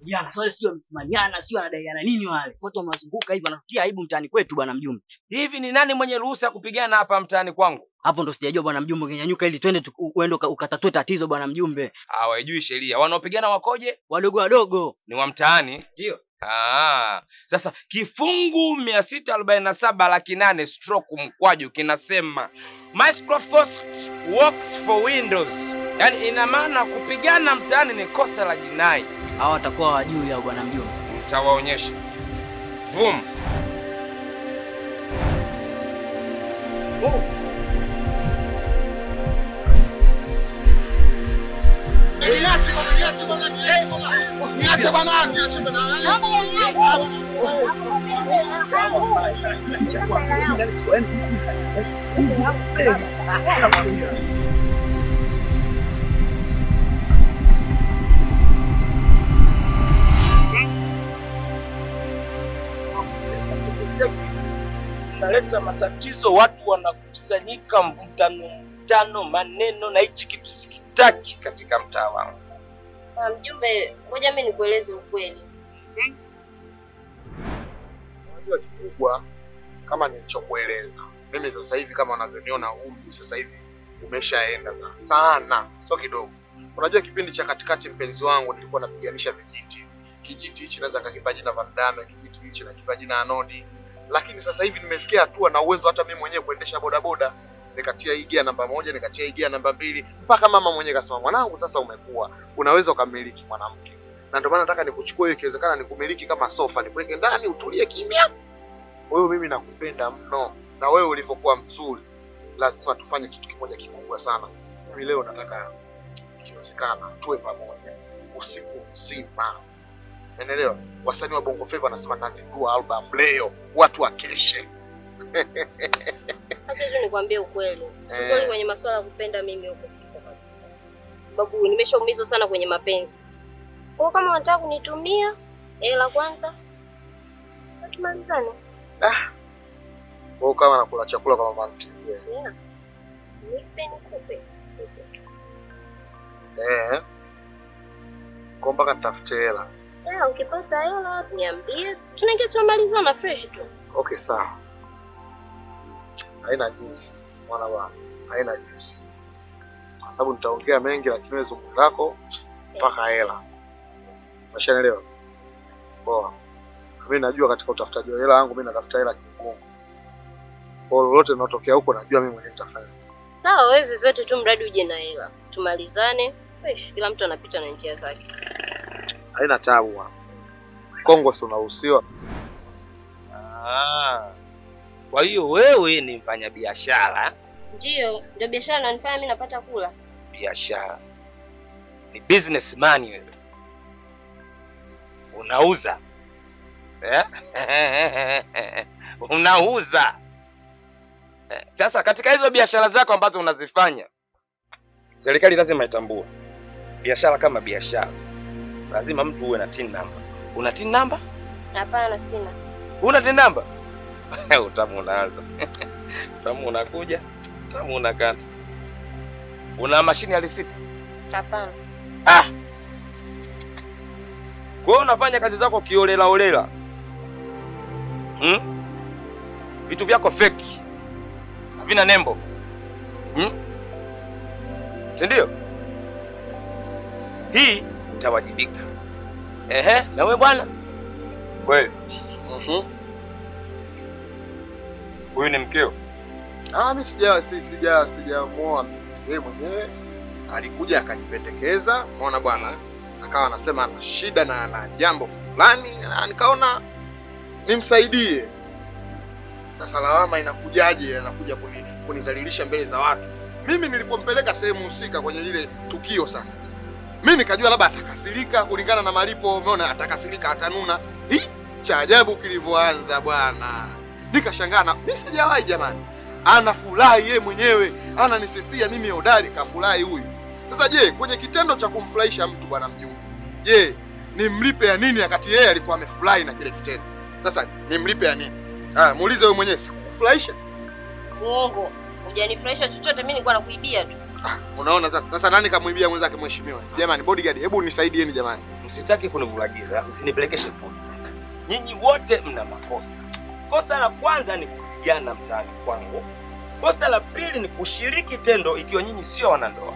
Jana wale sio wamefumaniana, sio wanadaiana nini wale. Watu wamewazunguka hivi wanatutia aibu mtaani kwetu bwana mjumbe. Hivi ni nani mwenye ruhusa ya kupigana hapa mtaani kwangu? Hapo ndo sijajua bwana mjumbe, ungenyanyuka ili twende tu- uende uka- ukatatue tatizo bwana mjumbe. Hawajui sheria. Wanaopigana wakoje? Wadogo wadogo. Ni wa mtaani. Ndio. Ah, sasa kifungu mia sita arobaini na saba laki nane stroke mkwaju kinasema Microsoft works for Windows, yaani ina maana kupigana mtaani ni kosa la jinai. Hawa watakuwa wajui hao bwana mjumbe. Mtawaonyesha vum. Naleta matatizo, watu wanakusanyika, mvutano mvutano, maneno, na hichi kitu sikitaki katika mtaa wangu. Ah, Mjumbe, ngoja mimi nikueleze ukweli. Unajua kikubwa kama nilichokueleza mimi, sasa hivi kama unavyoniona, umri sasa hivi umeshaenda za- sana, sio kidogo. Unajua kipindi cha katikati, mpenzi wangu, nilikuwa napiganisha vijiti. Kijiti hichi naweza nikakipa jina Van Damme, kijiti hichi nakipa jina Anodi, lakini sasa hivi nimefikia hatua na uwezo hata mimi mwenyewe kuendesha bodaboda, nikatia hii gia namba moja, nikatia hii gia namba mbili, mpaka mama mwenyewe kasema, mwanangu, sasa umekuwa unaweza ukamiliki mwanamke, na ndio maana nataka nikuchukue, ikiwezekana nikumiliki kama sofa, nikuweke ndani utulie kimya wewe mimi nakupenda mno, na wewe ulivyokuwa mzuri, lazima tufanye kitu kimoja kikubwa sana. Mimi leo nataka ikiwezekana tuwe pamoja usiku mzima, umeelewa? Wasanii wa Bongo Flava wanasema nazindua album leo, watu wakeshe. Acha tu nikwambie ukweli. Eh. Ukweli kwenye masuala ya kupenda mimi huko siko kabisa. Sababu nimeshaumizwa sana kwenye mapenzi. Kwa hiyo kama unataka kunitumia hela kwanza, tumalizane. Wewe kama nakula chakula kwa mama ntilie. Yeah. Nipe nikupe. Eh. Kwa mpaka nitafute hela. Yeah, ukipata hela niambie, tunaingia tunamalizana fresh tu. Okay, sawa. Haina jinsi. Mwana bwana. Haina jinsi. Kwa sababu nitaongea mengi lakini wewe zungumzo lako mpaka hela. Umeshanielewa? Poa. Mimi najua katika utafutaji wa hela yangu mimi natafuta hela kimungu. Kwa hiyo lolote linalotokea huko najua mimi mwenyewe nitafanya. Sawa, wewe vyovyote tu mradi uje na hela. Tumalizane. Fresh, kila mtu anapita na njia zake. Haina tabu bwana. Kongo si unaruhusiwa. Ah, kwa hiyo wewe ni mfanyabiashara, Ndiyo, ndio biashara inanifanya mimi napata kula. biashara ni businessman wewe, unauza eh? unauza Eh, sasa katika hizo biashara zako ambazo unazifanya, serikali lazima itambue biashara kama biashara, lazima mtu uwe na tin number. Una tin number? Hapana, sina. Una tin number? Utamu unaanza utamu unakuja, utamu unakata. Una mashine ya receipt? Hapana. Ah! Kwa hiyo unafanya kazi zako kiolela olela. Hmm? Vitu vyako feki. Havina nembo. Hmm? Si ndio? Hii itawajibika. Ehe, na wewe bwana? Kweli. Mhm. Huyu ni mkeo. Ah, mimi sija si, sija sijamuoa mimi. Yeye mwenyewe alikuja akajipendekeza, umeona bwana, akawa anasema ana shida na ana jambo fulani, na nikaona nimsaidie. Sasa lawama inakujaje? Anakuja kuni, kunizalilisha mbele za watu. Mimi nilipompeleka sehemu husika kwenye lile tukio, sasa mimi nikajua labda atakasirika kulingana na malipo, umeona, atakasirika, atanuna. Hii cha ajabu kilivyoanza bwana, nikashangaa na mimi sijawahi jamani anafurahi yeye mwenyewe, ananisifia mimi hodari, kafurahi huyu. Sasa je, kwenye kitendo cha kumfurahisha mtu bwana mjumbe, je, nimlipe ya nini wakati yeye alikuwa amefurahi na kile kitendo? Sasa nimlipe ya nini? Ah, muulize wewe mwenyewe, sikukufurahisha? Uongo. Hujanifurahisha chochote, mimi nilikuwa nakuibia tu. Ah, unaona sasa. Sasa nani kamwibia mwenzake mheshimiwa? Jamani bodyguard, hebu nisaidieni jamani. msitaki kunivulagiza, msinipelekeshe puta. Nyinyi wote mna makosa. Kosa la kwanza ni kupigana mtaani kwangu. Kosa la pili ni kushiriki tendo ikiwa nyinyi sio wanandoa.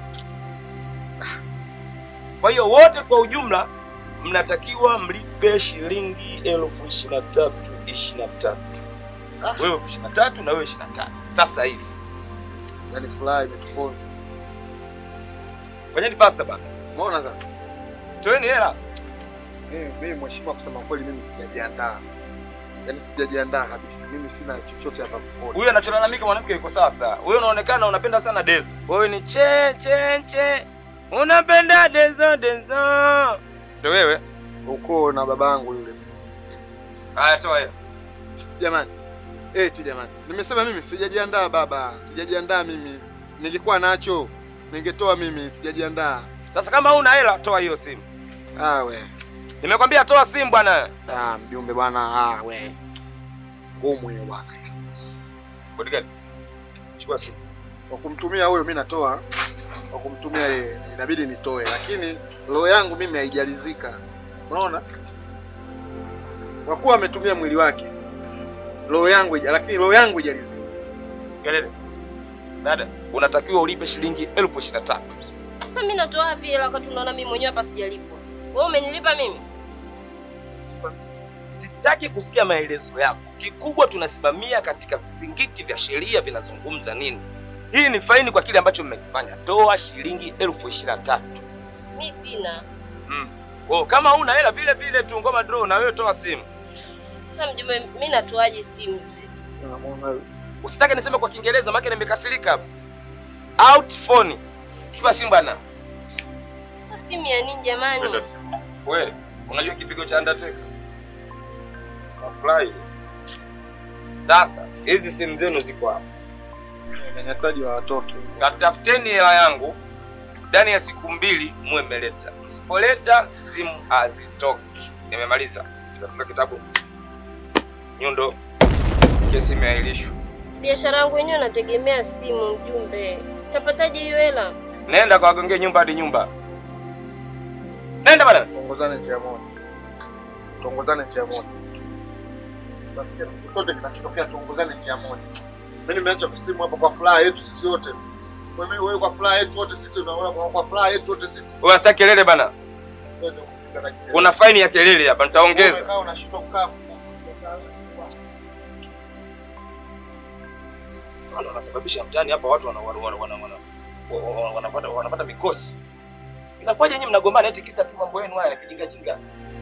Kwa hiyo wote kwa ujumla mnatakiwa mlipe shilingi elfu ishirini na tatu ishirini na tatu Ah. wewe elfu ishirini na tatu na wewe ishirini na tano sasa hivi. Yaani furaha imetuponza. Fanyeni faster bana, Umeona sasa? toeni hela. Mimi mimi mheshimiwa, kusema kweli mimi sijajiandaa. Yaani sijajiandaa kabisa. Mimi sina chochote hapa mfukoni. Huyu anacholalamika mwanamke yuko sawa sawa. Wewe unaonekana unapenda sana dezo. Wewe ni che che che. Unapenda dezo dezo. Ndio wewe? Uko na babangu yule. Haya toa hela. Jamani. Eti jamani. Nimesema mimi sijajiandaa baba. Sijajiandaa mimi. Ningekuwa nacho ningetoa mimi, sijajiandaa. Sasa kama huna hela toa hiyo simu. Ah we. Nimekwambia toa simu bwana. Ah mjumbe bwana, ah we. Ngumu hiyo bwana. Bodyguard. Chukua simu. Kwa kumtumia huyo mimi natoa. Kwa kumtumia yeye inabidi nitoe, lakini roho yangu mimi haijalizika. Unaona? Kwa kuwa ametumia mwili wake. Roho yangu haija- lakini roho yangu haijalizika. Kelele. Dada, unatakiwa ulipe shilingi elfu ishirini na tatu. Sasa mimi natoa wapi hela wakati unaona mimi mwenyewe hapa sijalipwa? Wewe umenilipa mimi? Sitaki kusikia maelezo yako. Kikubwa tunasimamia katika vizingiti vya sheria vinazungumza nini. Hii ni faini kwa kile ambacho mmekifanya. Toa shilingi elfu ishirini na tatu. Mimi sina. Mm. Oh, kama huna hela vile vile tu ngoma draw na wewe toa simu. Sasa mjumbe, mimi natoaje simu zile? Usitake niseme kwa Kiingereza maana nimekasirika hapa. Out phone. Chukua simu bana. Sasa simu ya nini jamani? Wewe, unajua kipigo cha Undertaker? Nafurahi. Sasa, hizi simu zenu ziko hapa. Unyanyasaji wa watoto. Katafuteni hela yangu ndani ya siku mbili muwe mmeleta. Msipoleta simu hazitoki. Nimemaliza. Nitafunga kitabu. Nyundo. Kesi imeahirishwa. Biashara yangu yenyewe nategemea simu mjumbe. Utapataje hiyo hela? Nenda kwa wagongee nyumba hadi nyumba. Nenda bana. Tuongozane njia moja. Tuongozane njia moja. Basi kitu chochote kinachotokea tuongozane njia moja. Mimi nimeacha simu hapa kwa furaha yetu sisi wote. Kwa mimi wewe kwa furaha yetu wote sisi unaona kwa, kwa furaha yetu wote sisi. Wewe sasa kelele bana. Wewe ndio unapiga na kelele. Kuna faini ya kelele hapa nitaongeza. Umekaa unashindwa kukaa. Wana- wanasababisha mtaani hapa watu wana- wana- wana- wana- wana- wa- wa- wanapata wanapata mikosi. Inakuwaje nyinyi mnagombana eti kisa tu mambo yenu haya ya kijinga jinga?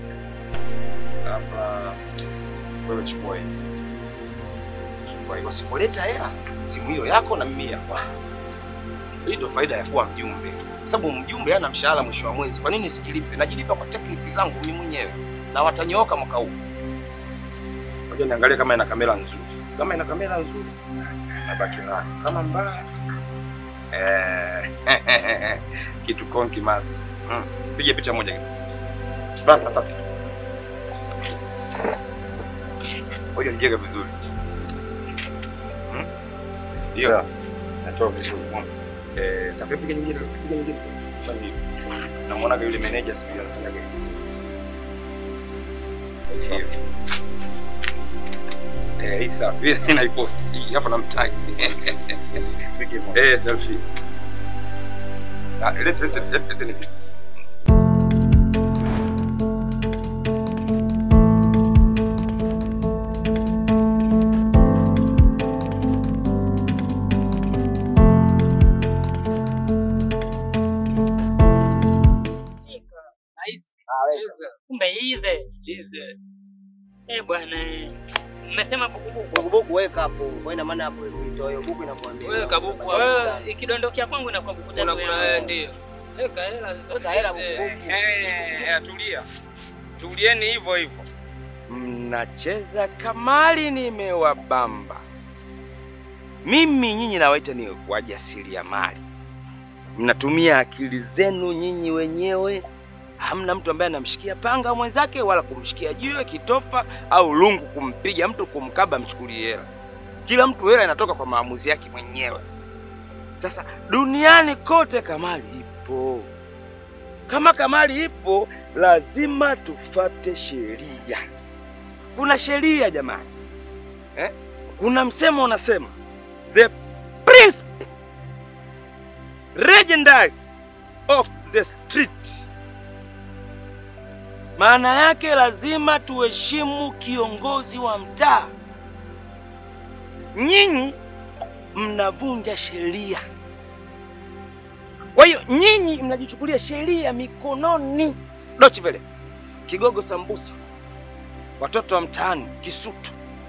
Hapa wewe chukua hii. Chukua hii. Wasipoleta hela simu hiyo yako na mimi ya kwangu. Hii ndio faida ya kuwa mjumbe. Kwa sababu mjumbe hana mshahara mwisho wa mwezi. Kwa nini sijilipe? Najilipa kwa tekniki zangu mimi mwenyewe. Na watanyooka mwaka huu. Ngoja niangalie kama ina kamera nzuri. Kama ina kamera nzuri nabaki nayo. Kama mbaya eh, kitu konki must. Mm. Piga picha moja. Faster faster. Ngoja nijeke vizuri. Mm. Hiyo. Natoa vizuri. Mm. Eh, sasa piga nyingine, piga nyingine. Fanya hivi. Namuona yule manager siku hiyo anafanya hivi. Hiyo. Eh, hii safi. Inaipost. Hii hapo namtag. Eh, selfie. Ah, let let let let let let. Nice. Cheza. Kumbe hive. Lize. Eh bwana eh. Mmesema bukubuku. Bukubuku weka hapo. Kwa ina maana hapo ilitoa hiyo buku inakuambia. Wewe kabuku wewe ikidondokea kwangu inakuwa buku tatu. Unakula wewe ndio. Weka hela sasa. Weka hela tucheze. bukubuku. Eh, tulia. Tulieni hivyo hivyo. Mnacheza kamari nimewabamba. Mimi nyinyi nawaita ni wajasiriamali. Mnatumia akili zenu nyinyi wenyewe. Hamna mtu ambaye anamshikia panga mwenzake wala kumshikia jiwe, kitofa au lungu kumpiga mtu kumkaba mchukulie hela. Kila mtu hela inatoka kwa maamuzi yake mwenyewe. Sasa duniani kote kamari ipo. Kama kamari ipo, lazima tufate sheria. Kuna sheria jamani, eh? Kuna msemo unasema the principle legendary of the street. Maana yake lazima tuheshimu kiongozi wa mtaa. Nyinyi mnavunja sheria, kwa hiyo nyinyi mnajichukulia sheria mikononi. Dochi vile Kigogo Sambusa, watoto wa mtaani Kisutu,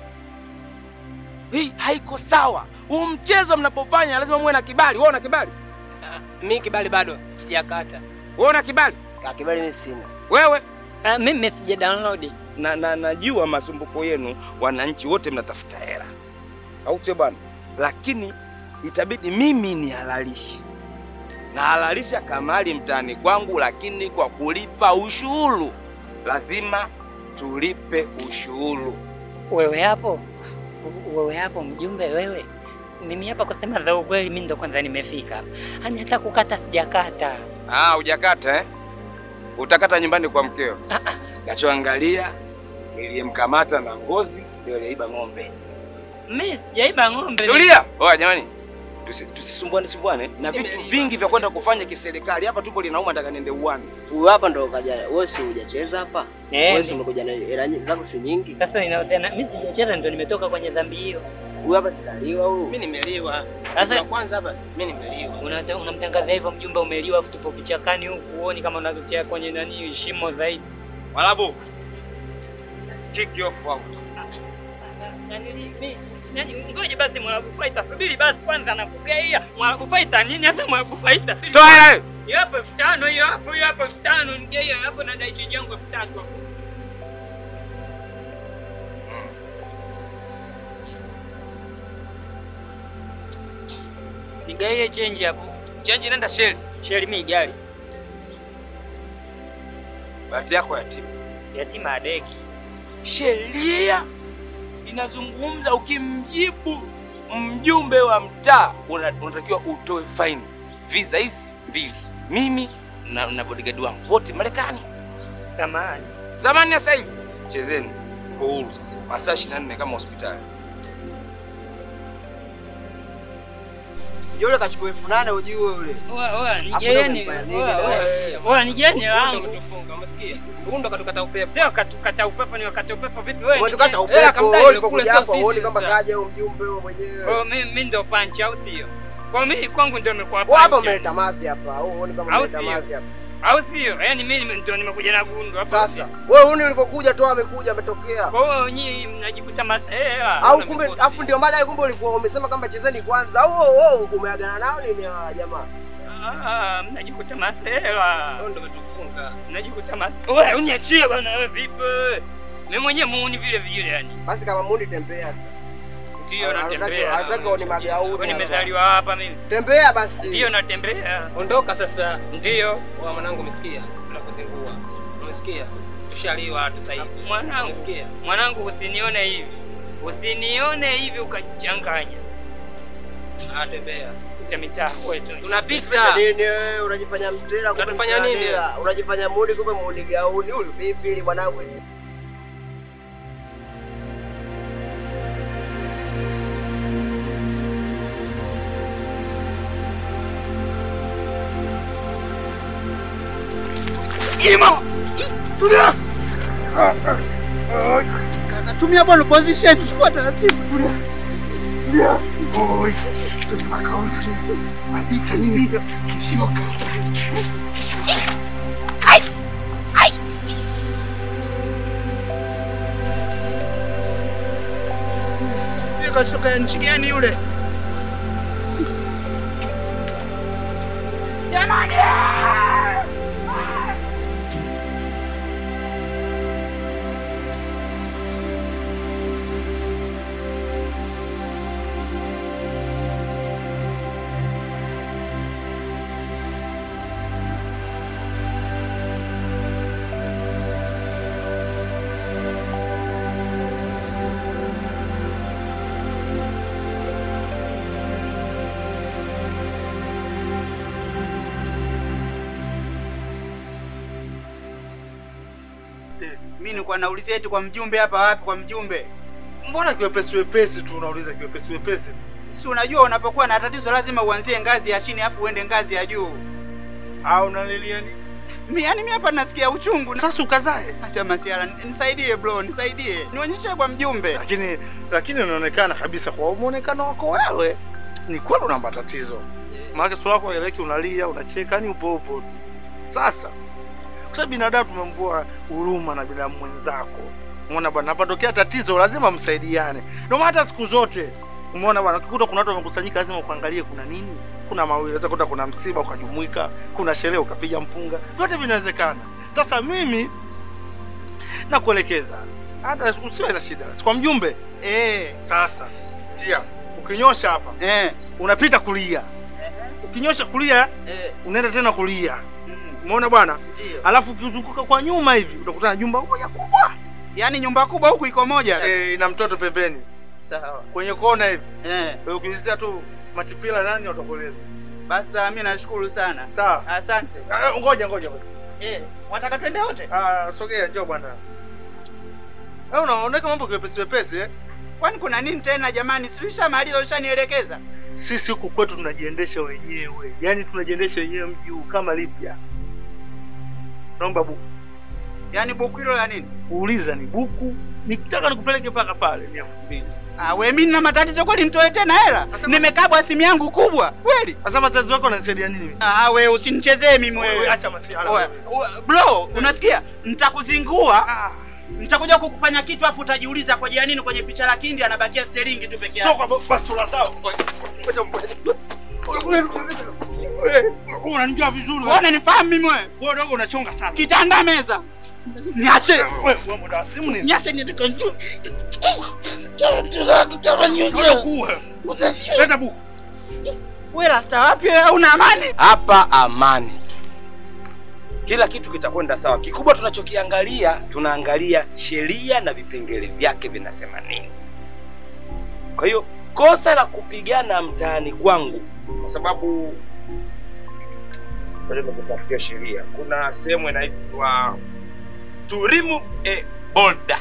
hii haiko sawa. Huu mchezo mnapofanya lazima muwe na kibali. Wewe una kibali? Mi kibali bado sijakata. Wewe una kibali? Ah, kibali mimi sina. Wewe Ah, mimi sija download. na, na najua masumbuko yenu, wananchi wote mnatafuta hela, au sio bwana? Lakini itabidi mimi nihalalishe, nahalalisha kamali mtaani kwangu, lakini kwa kulipa ushuru. Lazima tulipe ushuru. Wewe hapo, wewe hapo mjumbe, wewe mimi hapa kusema za ukweli, mimi ndo kwanza nimefika hapa, yani hata kukata sijakata. Ah, hujakata eh? Utakata nyumbani kwa mkeo. Kachoangalia niliyemkamata na ngozi ndio aliyeiba ng'ombe. Mimi sijaiba ng'ombe. Tulia. Oya jamani. Tusi- Tusisumbuane sumbuane na vitu vingi vya kwenda kufanya kiserikali. Hapa tupo linauma, nataka niende uwani. Huyu hapa ndo kaja. Wewe si hujacheza hapa? Eh, Wewe si umekuja na hela nyi- zako si nyingi? Sasa inahusiana, mimi sijacheza, ndo nimetoka kwenye dhambi hiyo. Huyu hapa sikaliwa huyu. Mimi nimeliwa. Sasa- Sasa kwanza hapa mimi nimeliwa. Unata- Unamtangaza hivyo mjumbe, umeliwa, afu tupo kichakani huku, huoni kama unatutia kwenye nani shimo zaidi. Walabu. Kick you off out. Yaani, mi- yaani, Ngoja basi Mwarabu Faita, subiri basi kwanza, nakugaia Mwarabu Faita nini hasa Mwarabu Faita? Toa hela hiyo. Hiyo hapo elfu tano hiyo hapo, hiyo hapo elfu tano nigaia hapo, na dai change yangu elfu tatu hapo. Nigaie change hapo. Change nenda sheli. Sheli mi gari. Bahati yako yatima. Yatima adeki. Sheria inazungumza ukimjibu mjumbe wa mtaa una- unatakiwa utoe faini. Visa hizi mbili, mimi na, na bodyguard wangu wote Marekani. Samahani. Zamani ya sasa hivi chezeni kwa uhuru sasa, masaa 24 kama hospitali. Yule kachukua elfu nane ujue yule. Oa, oa, Afu nigeni. ndo umefanya Oa, nini oa. leo? Oa, nigeni Ndo langu. kutufunga, umesikia? Huyu ndo katukata upepo. Leo katukata upepo ni wakati upepo vipi wewe? Wewe tukata nigeni? upepo. kamdai Wewe yule ulipokuja kule, sio hapa sisi uone kama sasa. kaja huyo mjumbe wewe mwenyewe. Kwa mimi mimi ndo punch au sio? Kwa mimi kwangu ndio imekuwa Wewe hapa punch. umeleta mapya hapa. Au uone kama Au umeleta sio? mapya hapa. Au sio? Yaani mimi ndio nimekuja na gundu hapo. Sasa wewe uni ulivyokuja tu amekuja ametokea. Kwa hiyo nyinyi mnajikuta masela. Au Una kumbe mikosi. afu ndio maana kumbe ulikuwa umesema kama chezeni kwanza. Au oh, oh, umeagana nao nini hawa jamaa? Ah, mnajikuta masela. Huyu ndo katufunga. Mnajikuta masela. Wewe uniachie bana wewe vipi? Mimi mwenyewe muuni vile vile yani. Basi kama mundi tembea sasa. Ndio Hataki- natembea. hataki uone magauni Kwa hapa. nimezaliwa hapa mimi. Tembea basi. Ndio natembea. Ondoka sasa. Ndio. Wa mwanangu umesikia? Tunakuzingua. Umesikia? Tushaliwa tu sasa hivi. Mwanangu. Umesikia? Mwanangu usinione hivi. Usinione hivi ukajichanganya. Ah, tembea. Cha mitaa kwetu. Tunapita. Nini wewe unajifanya msela kumbe Unatufanya nini? msela. Unajifanya muni kumbe muni gauni. Huyu vipi mwanangu? Tumia ball position, chukua taratibu. Yule katoka nchi gani yule? nilikuwa naulizia eti kwa mjumbe hapa wapi kwa mjumbe. Mbona kiwepesi wepesi tu unauliza kiwepesi wepesi? Si unajua unapokuwa na tatizo lazima uanzie ngazi ya chini afu uende ngazi ya juu. Au unalilia nini? Mi yani mi hapa nasikia uchungu. Sasa ukazae. Acha masiala, nisaidie bro, nisaidie. Nionyeshe kwa mjumbe. Lakini lakini unaonekana kabisa kwa muonekano wako wewe ni kweli una matatizo. Maana sura yako haeleweki, unalia, unacheka, ni upo upo tu. Sasa kwa sababu binadamu tumembua huruma na binadamu mwenzako. Umeona bwana, napotokea tatizo lazima msaidiane. Ndio maana hata siku zote umeona bwana, ukikuta kuna watu wamekusanyika, lazima ukaangalie kuna nini. Kuna mawili, unaweza kuta kuna msiba ukajumuika, kuna sherehe ukapiga mpunga, vyote vinawezekana. Sasa mimi nakuelekeza, hata usiwe na shida kwa mjumbe. Eh, Sasa sikia, ukinyosha hapa eh, unapita kulia, ukinyosha kulia eh. unaenda tena kulia. Mm, Umeona bwana? ndio. Alafu ukizunguka kwa nyuma hivi utakutana na jumba moja kubwa Yaani nyumba kubwa huku iko moja. eh, ina mtoto pembeni Sawa. kwenye kona hivi. Eh, Wewe ukilizia tu matipila nani watakueleza. basi mimi nashukuru sana. Sawa. Asante. Ah, Ngoja ngoja ngoja. Eh, wataka twende wote? Ah, sogea njoo bwana. Wewe unaoneka mambo kiwepesi wepesi eh? Kwani kuna nini tena jamani? Si ushamaliza ushanielekeza? Sisi huku kwetu tunajiendesha wenyewe, yaani tunajiendesha wenyewe mji huu kama Libya. Naomba buku, Yaani buku hilo la nini? uuliza ni buku, nikitaka nikupeleke mpaka pale ni elfu mbili. Ah, we mimi nina matatizo kweli nitoe tena hela? Sasa- Nimekabwa simu yangu kubwa. Kweli? Sasa matatizo yako yananisaidia nini mimi? Ah, we usinichezee mimi Wewe wewe. acha masiala. Oya, wewe. oya, Bro, unasikia? Nitakuzingua. Ah, Nitakuja kukufanya kitu afu utajiuliza kwa jia nini kwenye picha la Kindi anabakia sterlingi tu peke sio yake. kwa basura zao. Ngoja ngoja. Wewe unanijua vizuri Wewe unanifahamu mimi wewe? Wewe dogo unachonga sana. Kitanda meza. Niache. Wewe wewe muda wa simu ni. Niache nitaka njoo. Ngoja kuwe. Leta buku. Wewe rasta wapi wewe? Una amani? hapa amani tu, kila kitu kitakwenda sawa. Kikubwa tunachokiangalia, tunaangalia sheria na vipengele vyake vinasema nini. Kwa hiyo kosa la kupigana mtaani kwangu, kwa sababu ngoja nikutafutie sheria, kuna sehemu inaitwa to remove a boulder,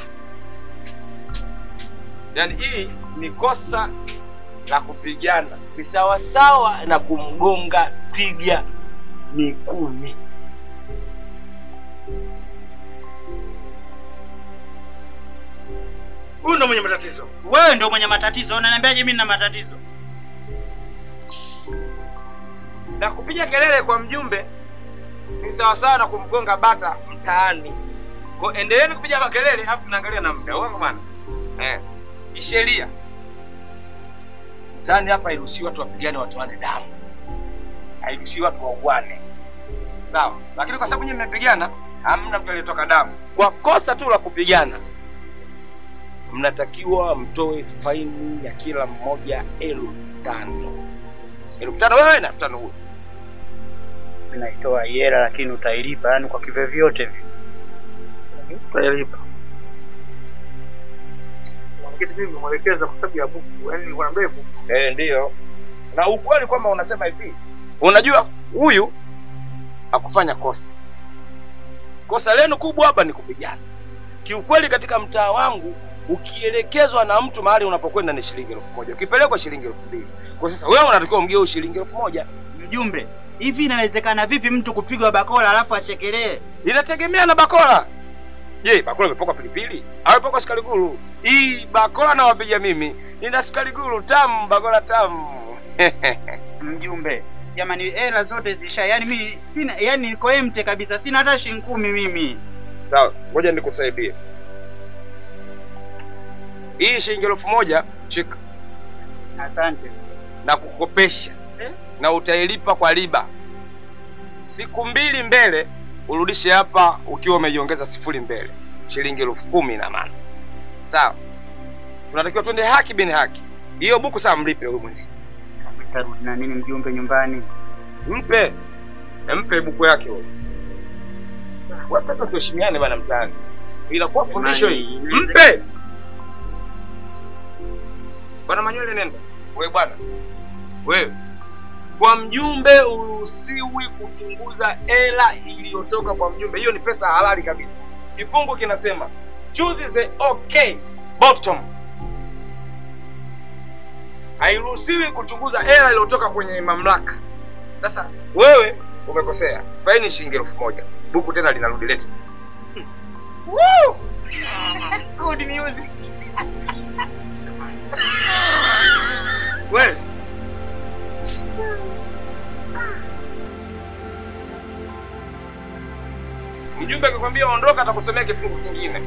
yaani hii ni kosa la kupigana ni sawasawa na kumgonga twiga miguuni. Huyu ndo mwenye matatizo. Wewe ndio mwenye matatizo. Unaniambiaje mimi nina matatizo? Na kupiga kelele kwa mjumbe ni sawasawa na kumgonga bata mtaani. Kwa hiyo endeleeni kupiga makelele, hapo tunaangalia na muda wangu bwana. Eh, ni sheria mtaani hapa, hairuhusiwi watu wapigane, watoane damu, hairuhusiwi watu wauane, sawa. Lakini kwa sababu nyinyi mmepigana, hamna mtu aliyetoka damu, kwa kosa tu la kupigana mnatakiwa mtoe faini ya kila mmoja elfu tano elfu tano wewe na elfu tano huyo. Naitoa hela lakini utailipa yani kwa kivyovyote vile. Utalipa. Kitu mimi nimwelekeza kwa sababu ya buku, yaani nilikuwa naambia buku. Eh, ndiyo. Na ukweli kwamba unasema hivi, unajua huyu hakufanya kosa. Kosa lenu kubwa hapa ni kupigana. Kiukweli katika mtaa wangu ukielekezwa na mtu mahali unapokwenda ni shilingi elfu moja ukipelekwa shilingi elfu mbili Kwa sasa wewe unatakiwa umgeu shilingi elfu moja Mjumbe, hivi inawezekana vipi mtu kupigwa bakola alafu achekelee? Inategemea na bakora. Je, bakora imepakwa pilipili au imepakwa sukari guru? Hii bakora nawapiga mimi, nina sukari guru tamu, bakora tamu. Mjumbe, jamani hela zote zisha, yani mimi sina, yani niko empty kabisa, sina hata shilingi kumi mimi. Sawa, ngoja nikusaidie. Hii shilingi elfu moja shika Asante. na kukopesha Eh? na utailipa kwa riba. Siku mbili mbele urudishe hapa ukiwa umeiongeza sifuri mbele, shilingi elfu kumi na maana. Sawa, tunatakiwa twende haki bin haki. Hiyo buku saa mlipe huyu mwenzi, Nitarudi na nini mjumbe nyumbani? mpe mpe buku yake huyo. Watoto tuheshimiane bana mtaani, inakuwa fundisho hii. Jamani, Mpe bwana Manywele, nenda wewe bwana, wewe kwa mjumbe uruhusiwi kuchunguza hela iliyotoka kwa mjumbe. Hiyo ni pesa halali kabisa. Kifungu kinasema choose the okay bottom. Hairuhusiwi kuchunguza hela iliyotoka kwenye mamlaka. Sasa wewe umekosea, faini shilingi elfu moja. Buku tena linarudi lete. Woo! Good music. Wewe mjumbe akikwambia ondoka, atakusomea kifungu kingine.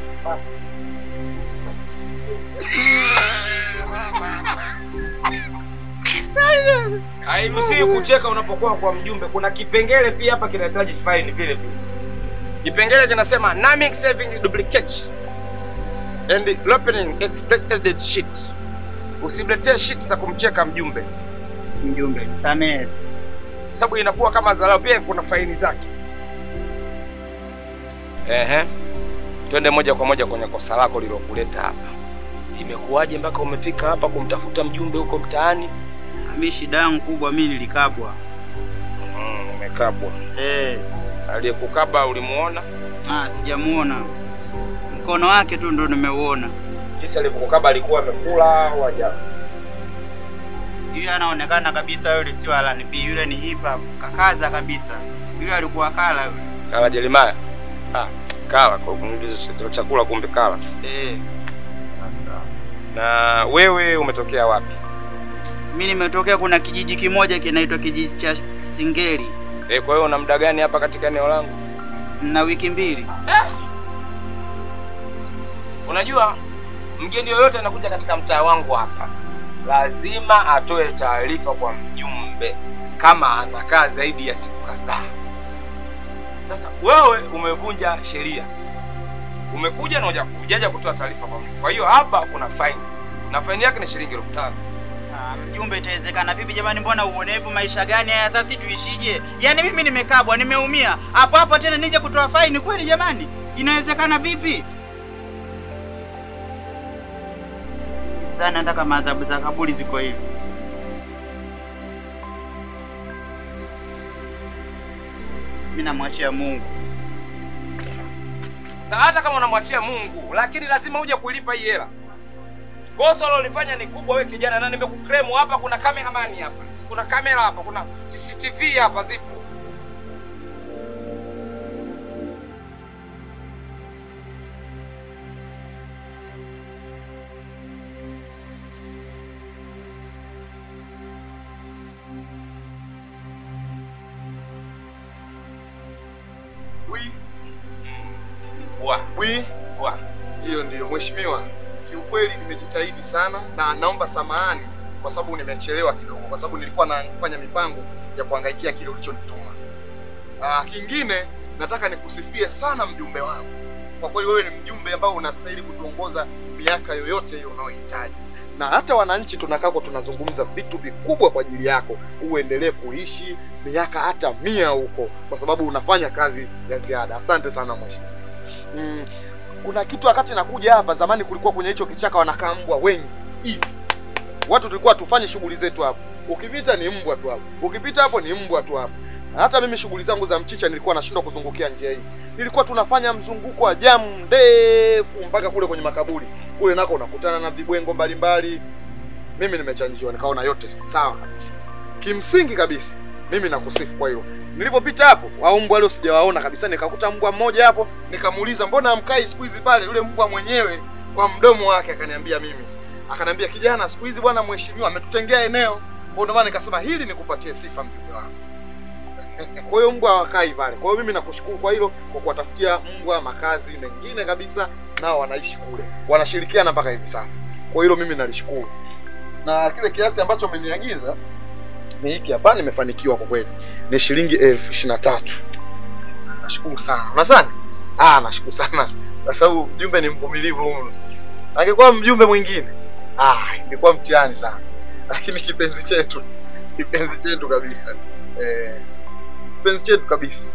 Hairuhusiwi kucheka unapokuwa kwa mjumbe. Kuna kipengele pia hapa kinahitaji faini vile vile. Kipengele kinasema numbing saving duplicate and opening expected sheet. Usimletee sheet za kumcheka mjumbe, Mjumbe, samehe. sababu inakuwa kama dharau. Pia kuna faini zake. Ehe, twende moja kwa moja kwenye kosa lako lilokuleta hapa. Imekuwaje mpaka umefika hapa kumtafuta mjumbe huko mtaani? Mi shida yangu kubwa mi nilikabwa. Mm, umekabwa. Eh, Aliyekukaba ulimuona? ah, sijamuona. Mkono wake tu ndo nimeuona. Jinsi alivyokukaba alikuwa amekula au haja? Yule anaonekana kabisa yule sio R&B, yule ni hip hop. Kakaza kabisa. Yule alikuwa kala yule. Kala Jeremiah. Ah, kala kwa kumuuliza ch- chakula kumbe kala. Eh, Na wewe umetokea wapi? mi nimetokea kuna kijiji kimoja kinaitwa kijiji cha Singeli Eh, kwa hiyo una muda gani hapa katika eneo langu? na wiki mbili. Unajua mgeni yoyote anakuja katika mtaa wangu hapa lazima atoe taarifa kwa mjumbe kama anakaa zaidi ya siku kadhaa. Sasa wewe umevunja sheria, umekuja na huja- hujaja kutoa taarifa kwa mjumbe. Kwa hiyo hapa kuna faini na faini yake ni shilingi elfu tano. Ah, mjumbe, itawezekana vipi jamani? Mbona uonevu? Maisha gani haya sasa, si tuishije? Yaani mimi nimekabwa, nimeumia hapo hapo, tena nije kutoa faini? Kweli jamani, inawezekana vipi? Sasa nataka maadhabu za kaburi ziko hivi. Mimi namwachia Mungu. Sasa hata kama unamwachia Mungu, lakini lazima uje kulipa hii hela. Kosa ulilofanya ni kubwa, wewe kijana, na nimekukremu hapa. Kuna kameramani hapa, kuna kamera hapa, kuna CCTV hapa, zipo. Wi, Wa, wi, wa. hiyo ndiyo mheshimiwa. Kiukweli nimejitahidi sana na naomba samahani kwa sababu nimechelewa kidogo, kwa sababu nilikuwa nafanya mipango ya kuhangaikia kile ulichonituma. Ah, kingine nataka nikusifie sana mjumbe wangu. Kwa kweli wewe ni mjumbe ambao unastahili kutuongoza miaka yoyote hiyo unayohitaji, na hata wananchi tunakako tunazungumza vitu vikubwa kwa ajili yako, uendelee kuishi miaka hata mia huko, kwa sababu unafanya kazi ya ziada. Asante sana mheshimiwa. Mm, kuna kitu wakati nakuja hapa zamani, kulikuwa kwenye hicho kichaka wanakaa mbwa wengi hivi, watu tulikuwa tufanye shughuli zetu hapo, ukipita ni mbwa tu hapo, ukipita hapo ni mbwa tu hapo. Na hata mimi shughuli zangu za mchicha nilikuwa nashindwa kuzungukia njia hii, nilikuwa tunafanya mzunguko wa jamu ndefu mpaka kule kwenye makaburi kule, nako unakutana na vibwengo mbalimbali. Mimi nimechanjiwa, nikaona yote sawa kabisa. Kimsingi kabisa, mimi nakusifu kwa hilo. Nilipopita hapo, wao mbwa leo sijawaona kabisa, nikakuta mbwa mmoja hapo, nikamuuliza mbona hamkai siku hizi pale? Yule mbwa mwenyewe kwa mdomo wake akaniambia mimi, akaniambia kijana, siku hizi bwana mheshimiwa ametutengea eneo. Kwa ndio maana nikasema hili nikupatie sifa mjumbe wangu. Kwa hiyo mbwa hawakai pale. Kwa hiyo mimi nakushukuru kwa hilo, kwa kuwatafutia mbwa makazi mengine kabisa, nao wanaishi kule, wanashirikiana mpaka hivi sasa. Kwa hilo mimi nalishukuru, na kile kiasi ambacho umeniagiza ni hiki hapa, nimefanikiwa kwa kweli, ni shilingi elfu ishirini na tatu. Nashukuru sana. Unasani? Ah, nashukuru sana kwa sababu mjumbe ni mvumilivu mno. Angekuwa mjumbe mwingine, ah, ingekuwa mtihani sana, lakini kipenzi chetu, kipenzi chetu kabisa, eh, kipenzi chetu kabisa.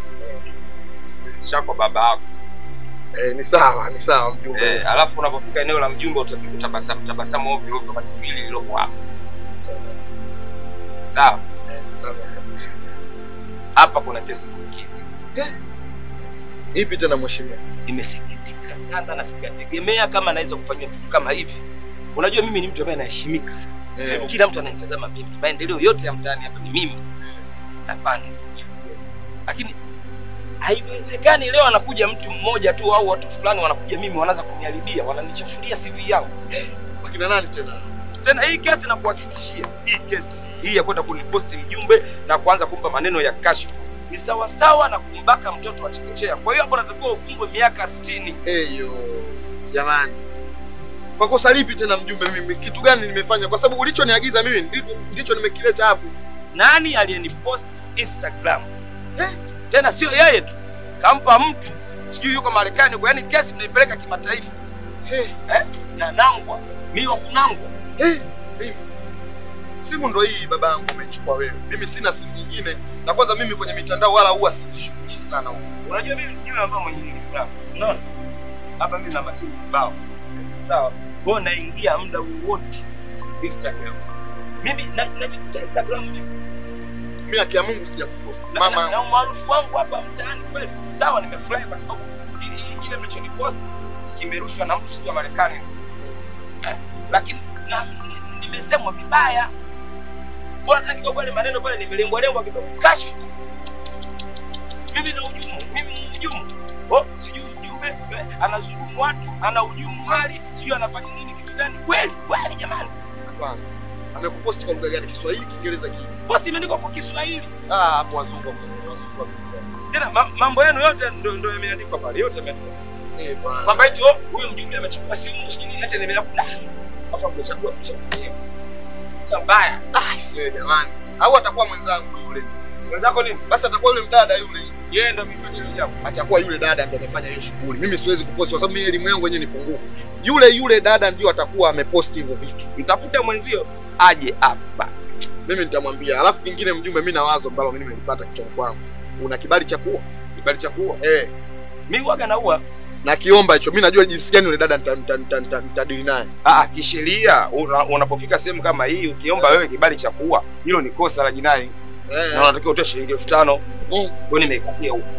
Shako baba yako. Eh, ni sawa, ni sawa mjumbe. Eh, alafu unapofika eneo la mjumbe utapiga tabasamu tabasamu ovyo ovyo kwa hili lililopo hapa. Sawa, Sawa. eh, sawa kabisa. Hapa kuna kesi nyingine. Ipi tena mheshimiwa? Nimesikitika sana na sijategemea kama naweza kufanywa vitu kama hivi. Unajua mimi ni mtu ambaye anaheshimika sana. Eh, Kila mtu ananitazama mimi. Maendeleo yote ya mtaani hapa ni mimi. Hapana. Lakini haiwezekani leo anakuja mtu mmoja tu au watu fulani wanakuja mimi wanaanza kuniharibia, wananichafulia CV yangu. wakina nani tena? Tena hii kesi na kuhakikishia, hii kesi hii ya kwenda kuniposti mjumbe na kuanza kumpa maneno ya kashfa ni sawasawa na kumbaka mtoto wa chekechea. Kwa hiyo hapo natakiwa ufungwe miaka 60. Eyo, jamani, kwa kosa lipi tena mjumbe? Mimi kitu gani nimefanya? Kwa sababu ulichoniagiza mimi ndicho, ndicho nimekileta hapo. Nani aliyenipost Instagram? Eh? Tena sio yeye tu, kampa mtu sijui yuko Marekani huko, yani kesi mnaipeleka kimataifa. Eh, Eh? Na nangwa mimi wa kunangwa. eh, mimi. Simu ndo hii babangu umechukua wewe. Mimi sina simu nyingine, na kwanza mimi kwenye mitandao wala huwa sijishughulishi sana huko. Unajua mimi ni yule ambaye mwenye nilikuwa. Unaona? Hapa mimi na masimu kibao. Sawa. Kwa hiyo naingia muda wowote Instagram. Mimi na najikuta Instagram mimi Mimi haki ya Mungu sijakuposti. na, na, Mama, na umaarufu wangu hapa mtaani kweli. Sawa, nimefurahi kwa sababu ili- kile mlichonipost kimerushwa na mtu sio wa Marekani. Eh, Lakini na nimesemwa vibaya. Bwana kidogo pale maneno pale nimelengwa lengwa kidogo. Kashfa. Mimi na ujumu, mimi ni ujumu. Oh, sijui mjumbe eh, anazulumu watu, ana ujumu mali, sijui anafanya nini kitu gani. Kweli, kweli jamani. hapana. Amekuposti kwa lugha gani? Kiswahili, Kiingereza, kipi? Posti imeandikwa kwa Kiswahili. Ah, hapo wazungu wako, wazungu wako. Tena ma, mambo yenu yote ndo ndo yameandikwa pale, yote yameandikwa. Eh, bwana. kwamba eti oh, huyu mjumbe amechukua simu sijui nini, acha nimelala. Afa mkuchagua mchagulie. Cha mbaya. Ah, sio jamani. Au atakuwa mwenzangu yule. Mwenzako nini? Basi atakuwa yule mdada yule. Yeye ndo mifanyio yako. Atakuwa yule dada ndo amefanya hiyo shughuli. Mimi siwezi kuposti kwa sababu mimi elimu yangu yenyewe ni pungufu. Yule yule dada ndio atakuwa ameposti hivyo vitu. Mtafute mwenzio aje hapa. Mimi nitamwambia. Alafu kingine mjumbe, mimi na wazo ambalo mimi nimelipata kichwani kwangu. Una kibali cha kuwa? Kibali cha kuua. Eh, Mimi waga naua. na kiomba hicho. Mimi najua jinsi gani yule dada nita- nita- nita- nita- nitadili naye. Ah, kisheria una- unapofika sehemu kama hii ukiomba wewe kibali cha kuua, hilo ni kosa la jinai Eh. na unatakiwa utoe shilingi elfu tano. Mm. Kwa hiyo nimeikatia huko.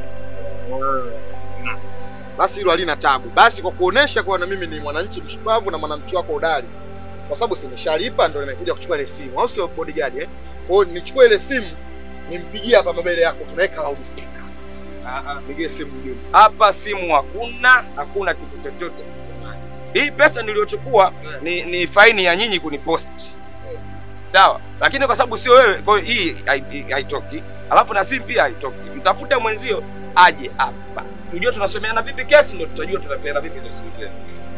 basi hilo halina tabu. Basi kwa kuonesha kuwa na mimi ni mwananchi mshupavu na mwananchi wako hodari, kwa sababu si nimeshalipa, ndo nimekuja kuchukua ile simu, au sio bodyguard eh? Kwa hiyo nichukue ile simu nimpigie hapa mbele yako, tunaweka loudspeaker. Ah, ah. Pigie simu mjumbe. Hapa simu hakuna, hakuna kitu chochote. Hii pesa niliyochukua ni, ni faini ya nyinyi kunipost. Sawa, lakini kwa sababu sio wewe, kwa hiyo hii hai- haitoki. Alafu na simu pia haitoki. Mtafute mwenzio aje hapa. Tujue tunasomeana vipi kesi, ndio tutajua tunapeana vipi hizo simu zenu.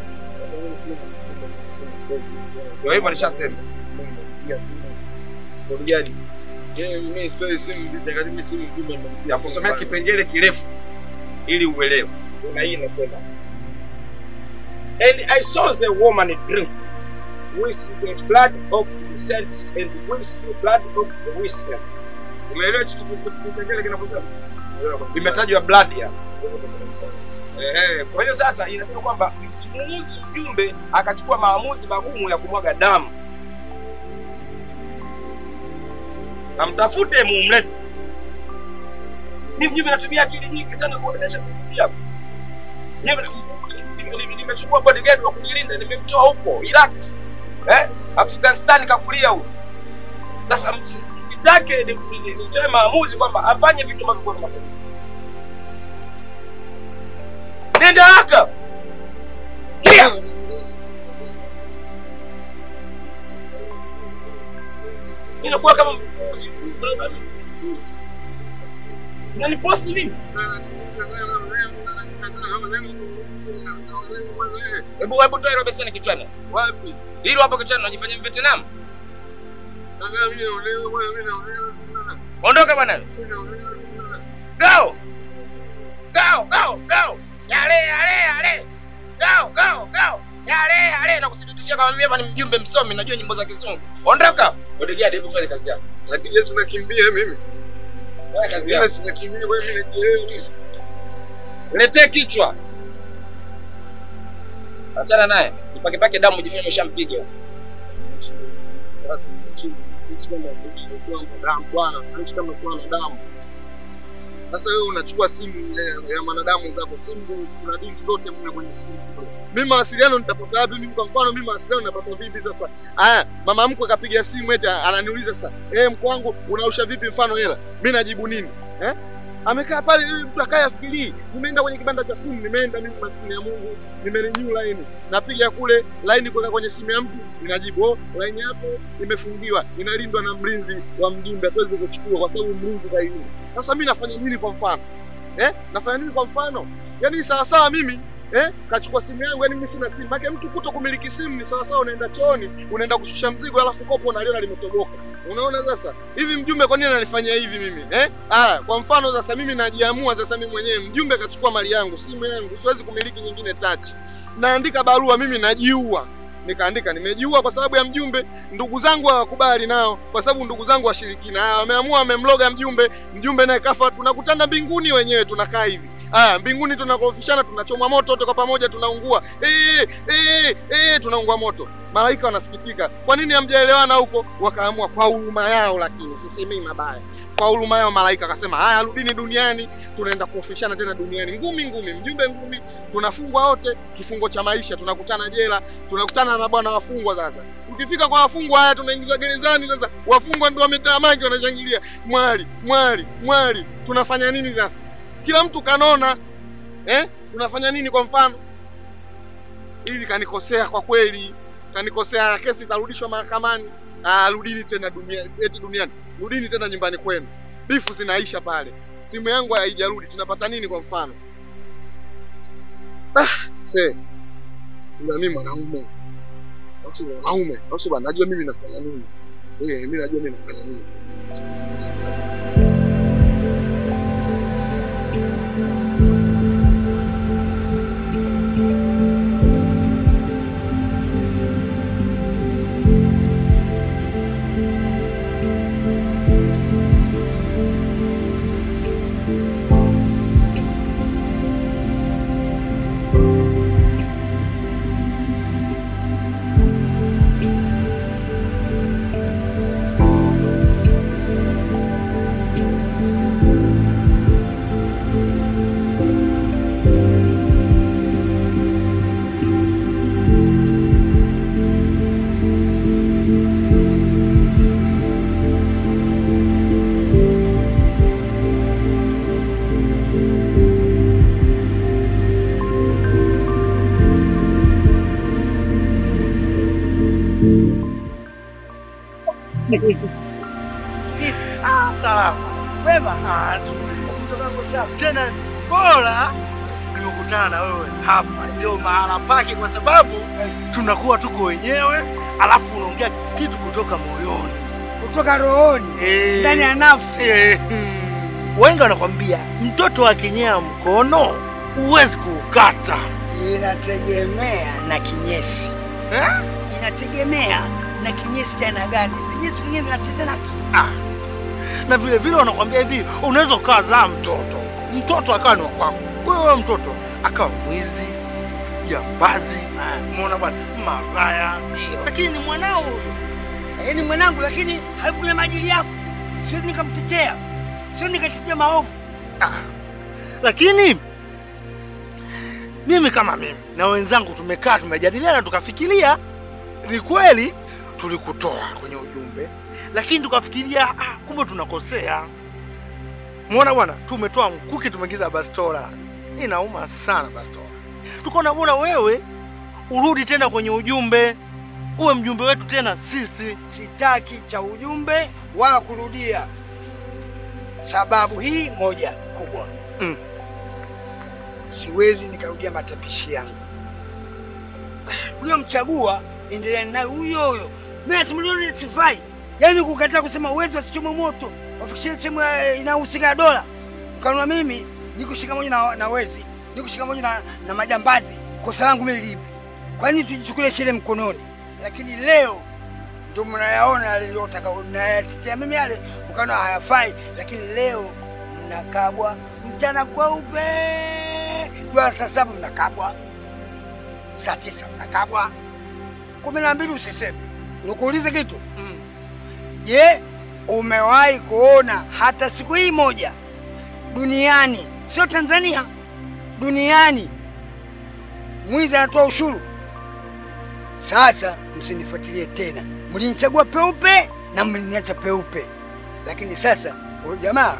Sio hivyo nishasema. Bodyguard. Eh, mimi sipewi simu, nitakatibu simu mjumbe amenipigia Ya simu kusomea bana. kipengele kirefu ili uelewe. Na hii inasema And I saw the woman drink which is the blood of the saints and which is the blood of the witnesses. Umeelewa hichi kitu- kipengele kinaposema? Imetajwa blood ya. Ehe, kwa hiyo sasa inasema kwamba msimuuzi mjumbe akachukua maamuzi magumu ya kumwaga damu. Na mtafute mumlete. Mimi mjumbe natumia akili nyingi sana kuendesha kusudi yako. Mimi nime- nime- nimechukua bodyguard wa kunilinda nimemtoa huko Iraq. Eh? Afghanistan kakulia huko. Sasa msi- msitake ni- ni- ni- nitoe maamuzi kwamba afanye vitu ambavyo kwa makosa. Nenda haraka. Kia. Inakuwa kama mbuzi. Unaniposti mimi? Hebu hebu toa hilo beseni kichwani. Wapi? Hilo hapo kichwani unajifanya Vietnam. Nataka mimi naolewa, bwana, mimi naolewa. Ondoka bwana. Go. Go, go, go. Yale, yale, yale. Go, go, go. Yale, yale na kusiditishia kama mimi hapa ni mjumbe msomi najua nyimbo za kizungu. Ondoka. Bodyguard hebu fanya kazi yako. Lakini Yesu nakimbia mimi. Fanya kazi Mimi yako. sinakimbia, wewe mimi nakimbia. Letee kichwa. Achana naye. Nipake pake damu jifanye umeshampiga. Damu bwana, anaishi kama sana damu. Sasa wewe unachukua simu ya, ya mwanadamu zako, simu kuna dili zote mle kwenye simu kule. Mimi mawasiliano nitapata wapi? Mimi kwa mfano, mimi mawasiliano napata vipi sasa? Aya, mama mkwe akapiga simu eti ananiuliza sasa, eh, mkwe wangu unausha vipi mfano hela? Mimi najibu nini? Eh? Amekaa pale ili mtu akaye afikirii. Nimeenda kwenye kibanda cha simu, nimeenda mimi maskini ya Mungu, nimerenew line. Napiga kule line kuweka kwenye simu ya mtu, ninajibu oh, line yako imefungiwa, inalindwa na mlinzi wa mjumbe, hatuwezi kuchukua kwa sababu mlinzi kailinda. Sasa mimi nafanya nini kwa mfano? Eh? Nafanya nini kwa mfano? Yaani sawa sawa mimi eh, kachukua simu yangu, yani mimi sina simu. Maana mtu kuto kumiliki simu ni sawa sawa unaenda chooni, unaenda kushusha mzigo alafu kopo unaliona limetoboka. Unaona sasa? Hivi mjumbe kwa nini ananifanyia hivi mimi? Eh? Ah, kwa mfano sasa mimi najiamua sasa mimi mwenyewe mjumbe kachukua mali yangu, simu yangu, siwezi kumiliki nyingine touch. Naandika barua mimi najiua. Nikaandika nimejiua kwa sababu ya mjumbe. Ndugu zangu hawakubali nao kwa sababu ndugu zangu washirikina. Ah, wameamua wamemloga mjumbe, mjumbe naye kafa. Tunakutana mbinguni wenyewe tunakaa hivi. Ah, mbinguni tunakorofishana, tunachomwa moto wote kwa pamoja, tunaungua eh, eh, eh, tunaungua moto. Malaika wanasikitika, kwa nini hamjaelewana huko? Wakaamua kwa huruma yao, lakini sisemei mabaya, kwa huruma yao malaika akasema, haya, rudini duniani, tunaenda kuofishana tena duniani, ngumi ngumi, mjumbe ngumi, tunafungwa wote kifungo cha maisha, tunakutana jela, tunakutana na bwana wafungwa. Sasa ukifika kwa wafungwa, haya, tunaingiza gerezani. Sasa wafungwa ndio wametaa mangi, wanashangilia, mwali mwali mwali, tunafanya nini sasa? Kila mtu kanona eh? Unafanya nini kwa mfano? Ili kanikosea kwa kweli, kanikosea, kesi itarudishwa mahakamani. Ah, rudini tena dunia, eti duniani, rudini tena nyumbani kwenu. Bifu zinaisha pale, simu yangu haijarudi, tunapata nini kwa mfano? Ah, se ila mimi mwanaume au si mwanaume au si bwana, najua mimi nafanya nini. Eh, mimi najua mimi nafanya nini. Ah, salama. Wema. Ah, nzuri. Tena bora nimekutana na wewe hapa, ndio mahala pake, kwa sababu tunakuwa tuko wenyewe, alafu unaongea kitu kutoka moyoni, Kutoka rohoni Eh. ndani ya nafsi. Eh, hmm. Wengi wanakwambia mtoto akinyea mkono huwezi kuukata. Inategemea na kinyesi Eh? inategemea na kinyesi cha aina gani. Vinyesi vingine vinatetana Ah. Na vile vile wanakwambia hivi, unaweza ukazaa mtoto, mtoto akawa ni wa kwako, wewe mtoto akawa mwizi, jambazi, umeona bwana, malaya, ndio, lakini ni mwanao huyu. yeye ni mwanangu, lakini haikunya maadili yako. Siwezi nikamtetea, siwezi nikatetea maovu. Ah. Lakini mimi kama mimi na wenzangu tumekaa tumejadiliana, tukafikiria ni kweli tulikutoa kwenye ujumbe, lakini tukafikiria ah, kumbe tunakosea. Muona bwana, tumetoa mkuki tumeingiza bastola. Inauma sana bastola. Tukaona bora wewe urudi tena kwenye ujumbe, uwe mjumbe wetu tena sisi. Sitaki cha ujumbe wala kurudia. Sababu hii moja kubwa, Mm. siwezi nikarudia matapishi yangu. Uliomchagua endelea naye huyo huyo. Mimi nasimulioni sifai, yaani kukataa kusema uwezi wasichome moto wafikishie sehemu eh, inayohusika na dola. Kanuna mimi niko shikamoja na, na wezi, niko shikamoja na, na majambazi. Kosa langu mimi lipi? Kwa nini tujichukulie sheria mkononi? Lakini leo ndio mnayaona yale niliyotaka nayatetea mimi yale, ukaona hayafai, lakini leo mnakabwa mchana kweupe, jua saa saba mnakabwa, saa tisa mnakabwa, kumi na mbili usiseme. Nikuulize kitu je, umewahi kuona hata siku hii moja duniani, sio Tanzania, duniani mwizi anatoa ushuru. Sasa msinifuatilie tena, mlinichagua peupe na mliniacha peupe, lakini sasa huyu jamaa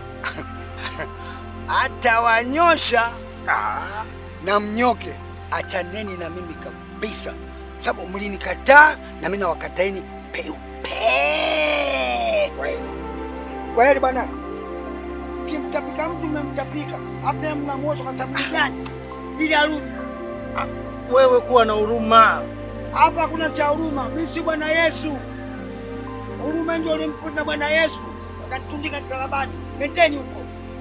atawanyosha na mnyoke. Achaneni na mimi kabisa, sababu mlinikataa na mimi nawakataeni peupe. Kwaheri, kwaheri bwana. Kimtapika mtu mmemtapika, hata tena mnamwosha kwa sababu gani? Ili arudi Wewe kuwa na huruma. hapa. Hakuna cha huruma, mimi si Bwana Yesu. Huruma ndio ulimpoza Bwana Yesu akatundika msalabani. Nendeni huko.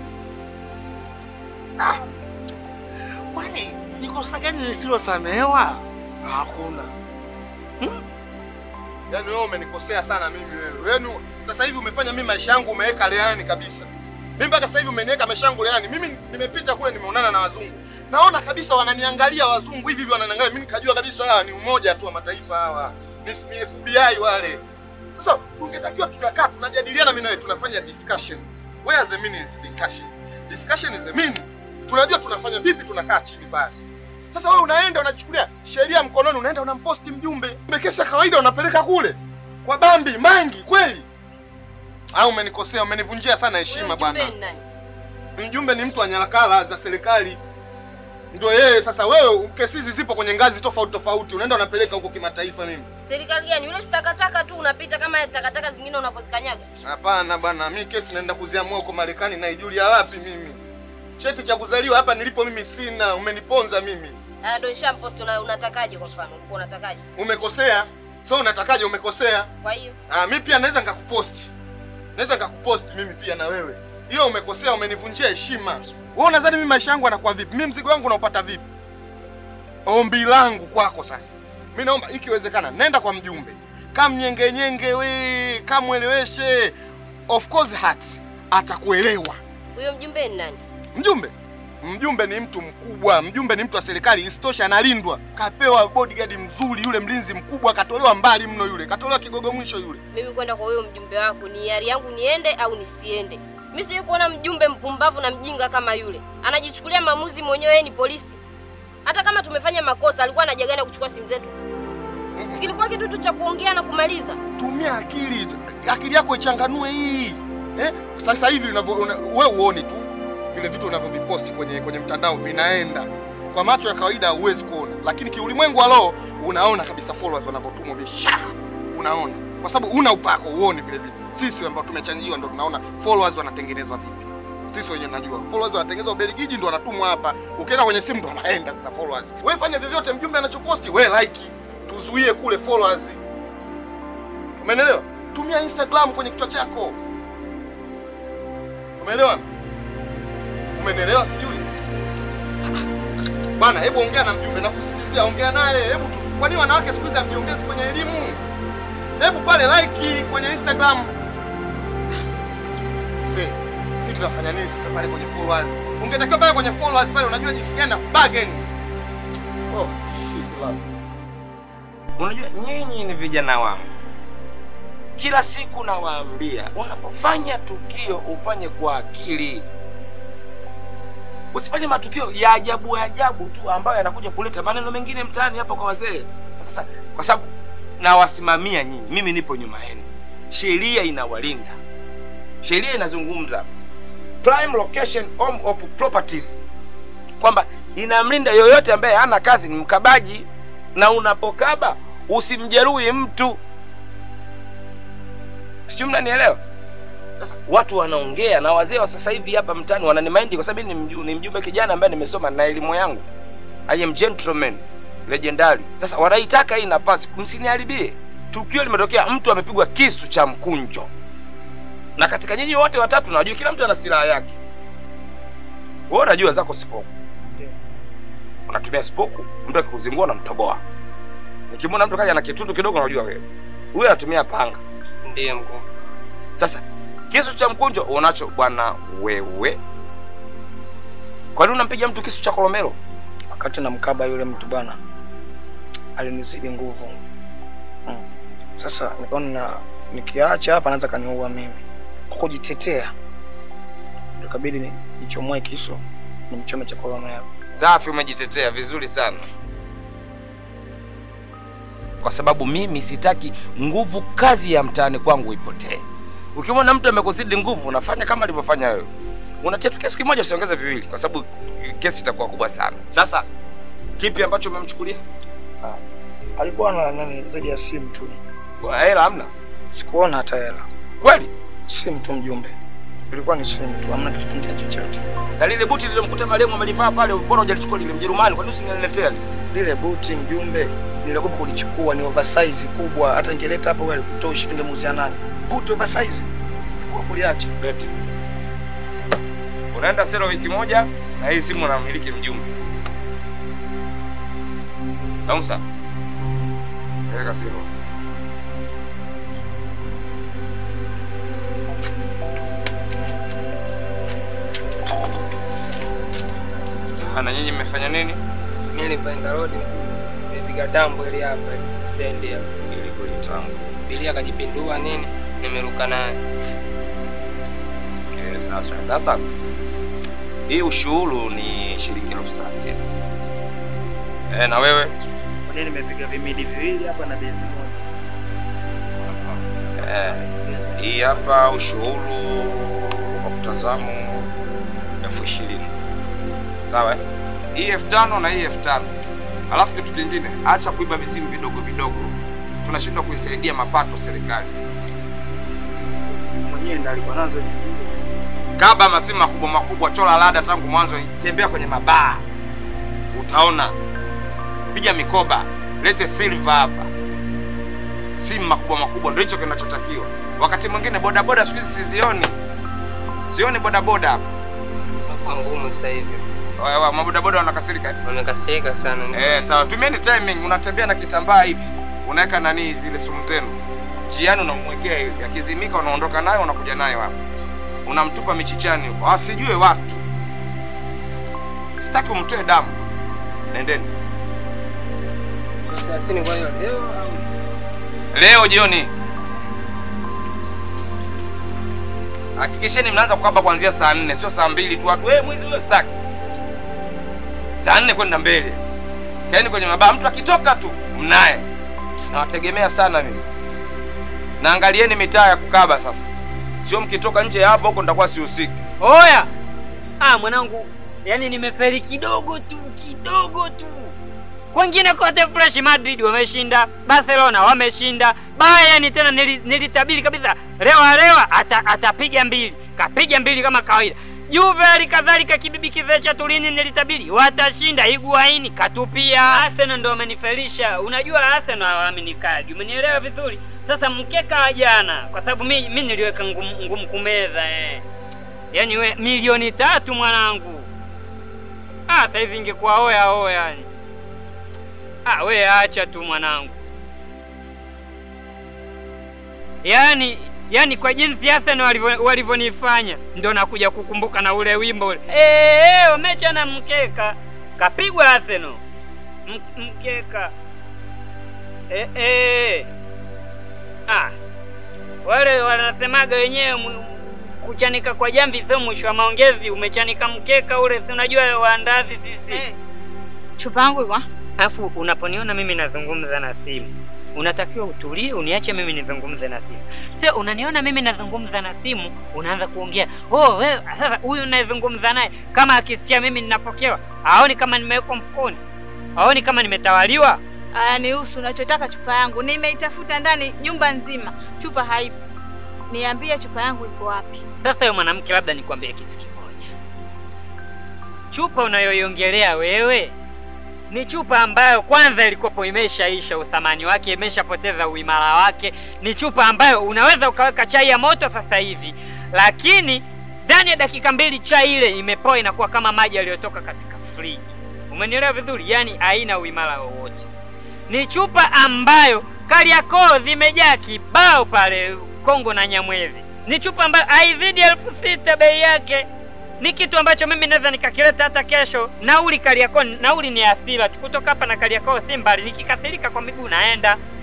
Kwani ni kosa gani lisilosamehewa? Hakuna. Yaani wewe umenikosea sana mimi wewe. Yaani sasa hivi umefanya mimi maisha yangu umeweka leani kabisa. Mimi mpaka sasa hivi umeniweka maisha yangu leani. Mimi nimepita kule nimeonana na wazungu. Naona kabisa wananiangalia wazungu hivi hivi wananiangalia. Mimi nikajua kabisa hawa ni umoja tu wa mataifa hawa. Ni, ni FBI wale. Sasa tungetakiwa tunakaa tunajadiliana mimi na wewe tunafanya discussion. Where is the meaning is discussion? Discussion is the meaning. Tunajua tunafanya vipi tunakaa chini pale. Sasa wewe unaenda unachukulia sheria mkononi, unaenda unamposti mjumbe. Kumbe kesi ya kawaida unapeleka kule kwa Bambi Mangi, kweli? Au umenikosea, umenivunjia sana heshima bwana. Mjumbe ni mtu wa nyaraka za serikali, ndio yeye. Sasa wewe kesi hizi zipo kwenye ngazi tofauti tofauti, unaenda unapeleka huko kimataifa. Mimi Serikali gani? Yule si takataka tu unapita kama takataka zingine unapozikanyaga. hapana bwana, mi kesi naenda kuziamua huko Marekani. Naijulia wapi mimi? Cheti cha kuzaliwa hapa nilipo mimi sina. Umeniponza mimi, Ah, Don Shampost una, unatakaje kwa mfano? Ulikuwa unatakaje? umekosea. So unatakaje? Umekosea. Kwa hiyo Ah, mi pia naweza nikakuposti, naweza nikakuposti mimi pia na wewe. Hiyo umekosea, umenivunjia heshima. Wewe unadhani mimi maisha yangu yanakuwa vipi? Mimi mzigo wangu naupata vipi? Ombi langu kwako sasa, mi naomba ikiwezekana, nenda kwa mjumbe, kamnyengenyenge we, kamweleweshe. Of course hat atakuelewa. huyo mjumbe ni nani? Mjumbe mjumbe ni mtu mkubwa, mjumbe ni mtu wa serikali. Isitoshe analindwa, kapewa bodyguard mzuri, yule mlinzi mkubwa, katolewa mbali mno, yule katolewa kigogo mwisho yule. Mimi kwenda kwa huyo mjumbe wako ni hiari yangu niende au nisiende. Mimi sijui kuona mjumbe mpumbavu na mjinga kama yule. Anajichukulia maamuzi mwenyewe, yeye ni polisi. Hata kama tumefanya makosa, alikuwa anaja gani ya kuchukua simu zetu? Sikilikuwa kitu tu cha kuongea na kumaliza. Tumia akili, akili yako ichanganue hii eh? Sasa hivi unavyo una, wewe uone tu vile vitu unavyoviposti kwenye kwenye mtandao vinaenda kwa macho ya kawaida, huwezi kuona, lakini kiulimwengu wa roho unaona kabisa followers wanavyotumwa bisha, unaona kwa sababu una upako uone vile vile. Sisi ambao tumechanjiwa ndo tunaona followers wanatengenezwa vipi. Sisi wenyewe najua followers wanatengenezwa Ubelgiji, ndo wanatumwa hapa, ukiweka kwenye simu ndo wanaenda sasa followers. Wewe fanya vyovyote, mjumbe anachoposti wewe like, tuzuie kule followers. Umeelewa? Tumia Instagram kwenye kichwa chako. Umeelewa? Umenielewa sijui? Bwana, hebu ongea na mjumbe na kusisitizia, ongea naye. Hebu tu, kwani wanawake siku hizi hamjiongezi kwenye elimu? Hebu pale like kwenye Instagram. Se, si tunafanya nini sasa pale kwenye followers? Ungetakiwa pale kwenye followers pale unajua jinsi gani na bargain. Oh, shit love. Unajua nyinyi ni vijana wangu, kila siku nawaambia, unapofanya tukio ufanye kwa akili, usifanye matukio ya ajabu ajabu tu ambayo yanakuja kuleta maneno mengine mtaani hapa kwa wazee. Sasa kwa sababu nawasimamia nyinyi, mimi nipo nyuma yenu, sheria inawalinda, sheria inazungumza prime location home of properties, kwamba inamlinda yoyote ambaye hana kazi, ni mkabaji na unapokaba usimjeruhi mtu. Sijui mnanielewa? Sasa watu wanaongea na wazee wa sasa hivi hapa mtaani wananimaindi kwa sababu ni, mju, ni mjumbe kijana ambaye nimesoma na elimu yangu. I am gentleman legendary. Sasa wanaitaka hii nafasi, msiniharibie. Tukio limetokea, mtu amepigwa kisu cha mkunjo, na katika nyinyi wote watatu najua kila mtu ana silaha yake. Wewe unajua zako sipoku, unatumia sipoku, mtu akikuzingua unamtoboa. Nikimwona mtu kaja na kitundu kidogo, unajua wewe huyu anatumia panga. Ndiye mkuu. Sasa kisu cha mkunjo unacho bwana wewe, kwa nini unampiga mtu kisu cha kolomelo? Wakati namkaba yule mtu bwana, alinizidi nguvu mm. Sasa nikaona nikiacha hapa anaweza kaniua mimi. Kwa kujitetea, kabidi ni- nichomoe kisu nimchome cha korona yako. Safi, umejitetea vizuri sana, kwa sababu mimi sitaki nguvu kazi ya mtaani kwangu ipotee. Ukimwona mtu amekuzidi nguvu, unafanya kama alivyofanya wewe, unatia tu kesi kimoja, usiongeze viwili, kwa sababu kesi itakuwa kubwa sana. Sasa kipi ambacho umemchukulia? Alikuwa na nani zaidi ya simu tu. Kwa hela hamna? Sikuona hata hela. Kweli? Simu tu mjumbe. Ilikuwa ni simu tu, hamna kitu kingine chochote. Na lile buti lilomkuta marehemu amelivaa pale, mbona hujalichukua lile Mjerumani? Kwa nini usingeniletea lile? Lile buti mjumbe niliogopa kulichukua, ni oversize kubwa, hata ningeleta hapo wewe alikutoshi, tungemuuzia nani? Buti oversize kwa kuliacha. Leti. Unaenda sero wiki moja na hii simu unamiliki mjumbe. Nausa. Peleka sero. Ana nyinyi mmefanya nini? Mimi nilipoenda road nilipiga dambo ile hapa stand ya ili kulitambo. Bilia akajipindua nini? Nimeruka naye. Okay, sasa sasa hii ushuru ni shilingi elfu thelathini. Eh, na wewe? Kwa nimepiga vimidi viwili hapa na bezi moja. Eh, hii hapa ushuru wa kutazamu elfu ishirini sawa eh? hii elfu tano na hii elfu tano alafu kitu kingine acha kuiba misimu vidogo vidogo tunashindwa kuisaidia mapato serikali Mwenyewe ndo alikuwa nazo kaba masimu makubwa makubwa chola lada tangu mwanzo tembea kwenye mabaa utaona piga mikoba lete silver hapa simu makubwa makubwa ndio hicho kinachotakiwa wakati mwingine bodaboda siku hizi sizioni sioni bodaboda hapa Kwa ngumu sasa hivi. Wa- wa- mabodaboda wanakasirika eh? Wamekasirika sana. Eh, sawa, tumieni timing. Unatembea na kitambaa hivi, unaweka nani zile sumu zenu njiani, unamwekea hivi, akizimika unaondoka nayo, unakuja nayo hapa, unamtupa michichani huko, asijue watu. Sitaki umtoe damu. Nendeni Thelathini kwa hiyo leo au leo jioni, hakikisheni mnaanza kukaba kuanzia saa nne, sio saa mbili tu. Watu eh, mwizi huyo sitaki. Saa nne kwenda mbele, kaeni kwenye mabaa. Mtu akitoka tu mnaye, nawategemea sana mimi. Naangalieni mitaa ya kukaba sasa, sio mkitoka nje ya hapo huko nitakuwa sihusiki. Oya! Ah, mwanangu, yani nimefeli kidogo tu, kidogo tu. Kwengine kote fresh, Madrid wameshinda, Barcelona wameshinda, Bayern tena nili- nilitabiri kabisa rewa rewa ata, atapiga mbili, kapiga mbili kama kawaida. Juve hali kadhalika kibibi kizee cha Turini nilitabiri watashinda, Higuaini katupia. Arsenal ndo wamenifelisha. Unajua Arsenal hawaaminikaji, umenielewa vizuri? Sasa mkeka wa jana, kwa sababu mi, mi niliweka ngumu, ngumu kumeza eh. Yaani we milioni tatu mwanangu. Ah, saizi ingekuwa oya oya yani. Ah, we acha tu mwanangu. Yaani yaani kwa jinsi Arsenal walivyo- walivyonifanya ndo nakuja kukumbuka na ule wimbo ule. Eh, eh, wamechana mkeka. Kapigwa Arsenal. M mkeka. Eh, eh. Ah. Wale wanasemaga wenyewe mu- kuchanika kwa jamvi sio mwisho wa maongezi. Umechanika mkeka ule, si unajua waandazi sisi. Chupa yangu iko Alafu unaponiona mimi nazungumza na simu, unatakiwa utulie, uniache mimi nizungumze na simu. Sio unaniona mimi nazungumza na simu, unaanza kuongea oh, wewe sasa huyu unayezungumza naye kama akisikia mimi ninafokewa, aoni kama nimewekwa mfukoni, aoni kama nimetawaliwa. Aya, nihusu unachotaka. Chupa yangu nimeitafuta ndani nyumba nzima, chupa haipo. Niambie chupa yangu iko wapi? Sasa wewe mwanamke, labda nikwambie kitu kimoja. Chupa unayoiongelea wewe ni chupa ambayo kwanza ilikopo imeshaisha uthamani wake, imeshapoteza uimara wake. Ni chupa ambayo unaweza ukaweka chai ya moto sasa hivi, lakini ndani ya dakika mbili chai ile imepoa, inakuwa kama maji yaliyotoka katika friji. Umenielewa vizuri? Yaani haina uimara wowote. Ni chupa ambayo Kariakoo zimejaa kibao pale Kongo na Nyamwezi. Ni chupa ambayo haizidi elfu sita bei yake. Ni kitu ambacho mimi naweza nikakileta hata kesho. Nauli Kariakoo, nauli ni asira tu kutoka hapa na Kariakoo si mbali. Nikikasirika kwa miguu naenda.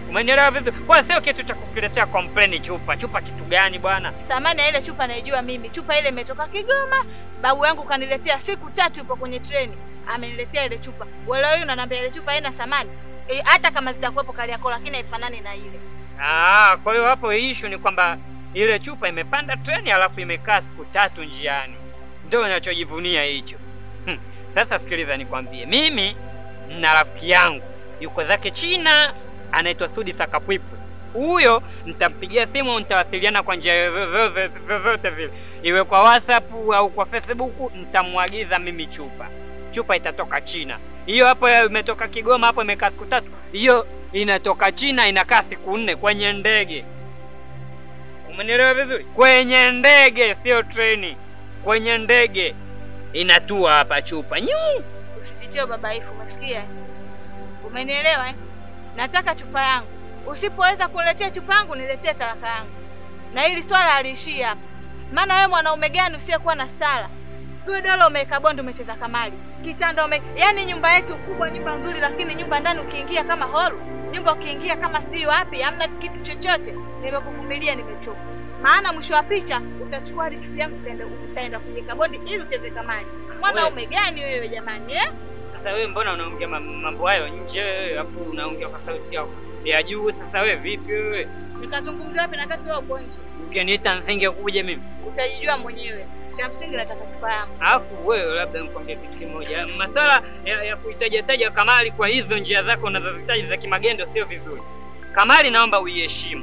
Umenielewa vizuri? Kwa sio kitu cha kukiletea complain chupa. Chupa kitu gani bwana? Thamani ya ile chupa naijua mimi. Chupa ile imetoka Kigoma. Babu yangu kaniletea siku tatu ipo kwenye treni. Ameniletea ile chupa. Wewe leo unaniambia ile chupa haina thamani. E, hata kama zitakuwepo Kariakoo lakini haifanani na ile. Ah, kwa hiyo hapo issue ni kwamba ile chupa imepanda treni alafu imekaa siku tatu njiani. Ndio ninachojivunia hicho. Hmm. Sasa sikiliza nikwambie. Mimi na rafiki yangu yuko zake China anaitwa Sudi Sakapwipwe. Huyo nitampigia simu, nitawasiliana kwa njia vyovyote vyovyote vile, iwe kwa WhatsApp au kwa Facebook, nitamwagiza mimi chupa. Chupa itatoka China. Hiyo hapo ya imetoka Kigoma, hapo imekaa siku tatu. Hiyo inatoka China, inakaa siku nne kwenye ndege. Umenielewa vizuri? Kwenye ndege, sio treni, kwenye ndege inatua hapa chupa nyu Usijitie babaifu, umesikia? Umenielewa eh? Nataka chupa yangu. Usipoweza kuniletea chupa yangu, niletee talaka yangu. Na hili swala haliishii hapa. Maana wewe mwanaume gani usiyekuwa na stara? Wewe dola umeweka bondi, umecheza kamari. Kitanda ume... Yaani nyumba yetu kubwa, nyumba nzuri, lakini nyumba ndani ukiingia kama holu, nyumba ukiingia kama sijui wapi, hamna kitu chochote. Nimekuvumilia, nimechoka. Maana mwisho wa picha utachukua hadi chupa yangu utaenda utaenda kuweka bondi ili ucheze kamari. Mwanaume gani wewe jamani eh? Sasa wewe mbona unaongea ma- mambo hayo nje wewe, hapo unaongea kwa sauti ya, ya juu. Sasa wewe vipi wewe? Nikazungumzia wapi na kati wewe upo nje? Ukiniita nsinge kuja mimi. Utajijua mwenyewe. Cha msingi nataka chupa yangu. Alafu wewe labda nikwambie kitu kimoja, masuala ya, ya kuhitajataja kamari kwa hizo njia zako unazozitaja za kimagendo sio vizuri. Kamari naomba uiheshimu.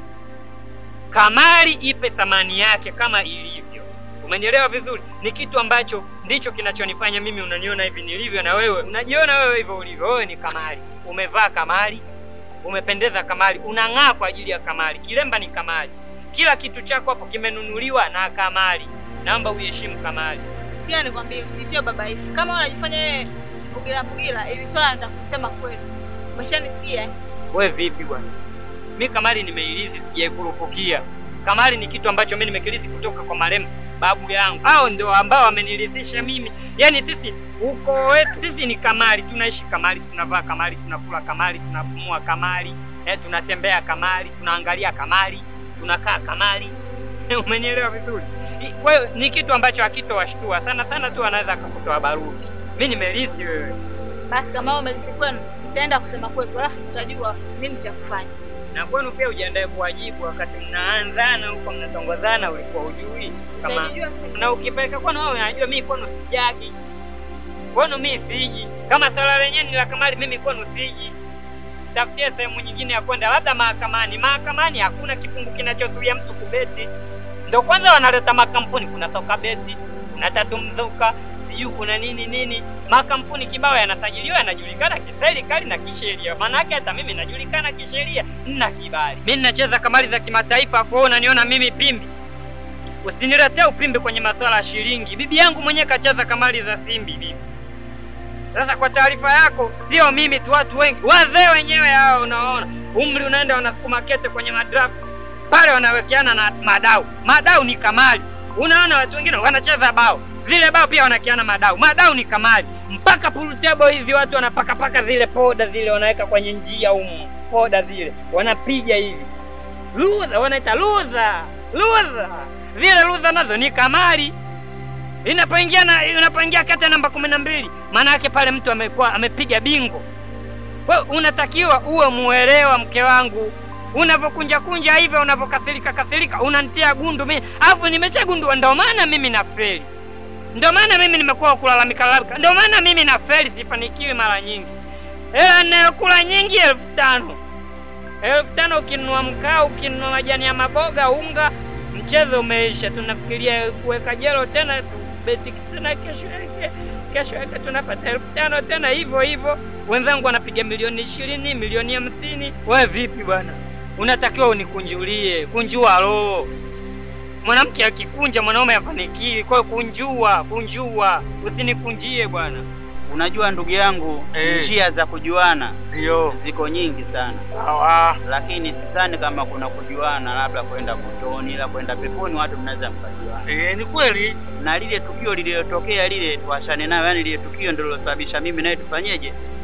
Kamari ipe thamani yake kama ilivyo. Umenielewa vizuri? Ni kitu ambacho ndicho kinachonifanya mimi unaniona hivi nilivyo, na wewe unajiona wewe hivyo ulivyo. Wewe ni kamari, umevaa kamari, umependeza kamari, unang'aa kwa ajili ya kamari. Kilemba ni kamari, kila kitu chako hapo kimenunuliwa na kamari. Naomba uiheshimu kamari. Sikia nikwambie, usijitie babaifu. Kama unajifanya wewe pugira pugira, ili swala nataka kusema kweli. Umeshanisikia eh? We vipi bwana? Mi kamari nimeilizi, sijaikurupukia. Kamari ni kitu ambacho mi nimekirithi kutoka kwa marehemu babu yangu. Hao ndio ambao wamenirithisha mimi. Yaani sisi huko wetu sisi ni kamari, tunaishi kamari, tunavaa kamari, tunakula kamari, tunapumua kamari, eh, tunatembea kamari, tunaangalia kamari, tunakaa kamari. Umenielewa vizuri? I- Kwa hiyo ni kitu ambacho hakitowashtua sana sana tu, anaweza akakutoa baruti. Mi nimerithi wewe. Basi kama wewe umelisi kwenu, nitaenda kusema kwetu, alafu tutajua nini cha kufanya. na kwenu pia ujiandae kuwajibu wakati mnaanzana huko mnatongozana, ulikuwa ujui kama Utajijua mwenyewe. na ukipeleka kwenu wewe unajua mimi kwenu sijagi, kwenu mimi siji. Kama swala lenyewe ni la kamari, mimi kwenu siji. Tafutie sehemu nyingine ya kwenda, labda mahakamani. Mahakamani hakuna kifungu kinachozuia mtu kubeti. Ndo kwanza wanaleta makampuni, kuna soka beti, kuna tatu mzuka, sijui kuna nini nini. Makampuni kibao yanasajiliwa, yanajulikana kiserikali na kisheria. Maana yake hata mimi najulikana kisheria, nina kibali. Mimi ninacheza kamari za kimataifa, afu wewe unaniona mimi pimbi. Usiniletee upimbi kwenye masuala ya shilingi. Bibi yangu mwenyewe kacheza kamari za simbi bibi. Sasa kwa taarifa yako, sio mimi tu, watu wengi, wazee wenyewe hao, unaona umri unaenda, wanasukuma kete kwenye madraft pale, wanawekeana na madau. Madau ni kamari. Unaona watu wengine wanacheza bao, vile bao pia wanakiana madau. Madau ni kamari, mpaka pool table hizi watu wanapakapaka zile poda zile, wanaweka kwenye njia humu, poda zile wanapiga hivi ludha, wanaita ludha, ludha. Zile ludha nazo ni kamari inapoingia na unapoingia kati ya namba kumi na mbili maana yake pale mtu amekuwa amepiga bingo. Wewe unatakiwa uwe muelewa, mke wangu, unavyokunja kunja hivyo, unavyokasirika kasirika, unanitia gundu mimi, alafu nimeshagundua, ndio maana mimi nafeli, ndio maana mimi nimekuwa kulalamika lalamika, ndio maana mimi nafeli, sifanikiwi mara nyingi. Hela ninayokula nyingi elfu tano elfu tano ukinunua mkaa, ukinunua majani ya maboga, unga, mchezo umeisha. Tunafikiria kuweka jelo tena beti tena kesho yake kesho yake tunapata elfu tano tena hivyo hivyo. Wenzangu wanapiga milioni ishirini, milioni hamsini. Wewe vipi bwana? Unatakiwa unikunjulie, kunjua roho. Mwanamke akikunja mwanaume afanikiwi. Kwa hiyo kunjua, kunjua, usinikunjie bwana. Unajua ndugu yangu, Eh. njia za kujuana Ndio. ziko nyingi sana, Sawa. lakini sidhani kama kuna kujuana labda kwenda motoni, la kwenda peponi, watu mnaweza mkajuana. Eh, ni kweli. Na lile tukio lililotokea lile, tuachane nayo, yani lile tukio ndilo lilosababisha mimi naye tufanyeje,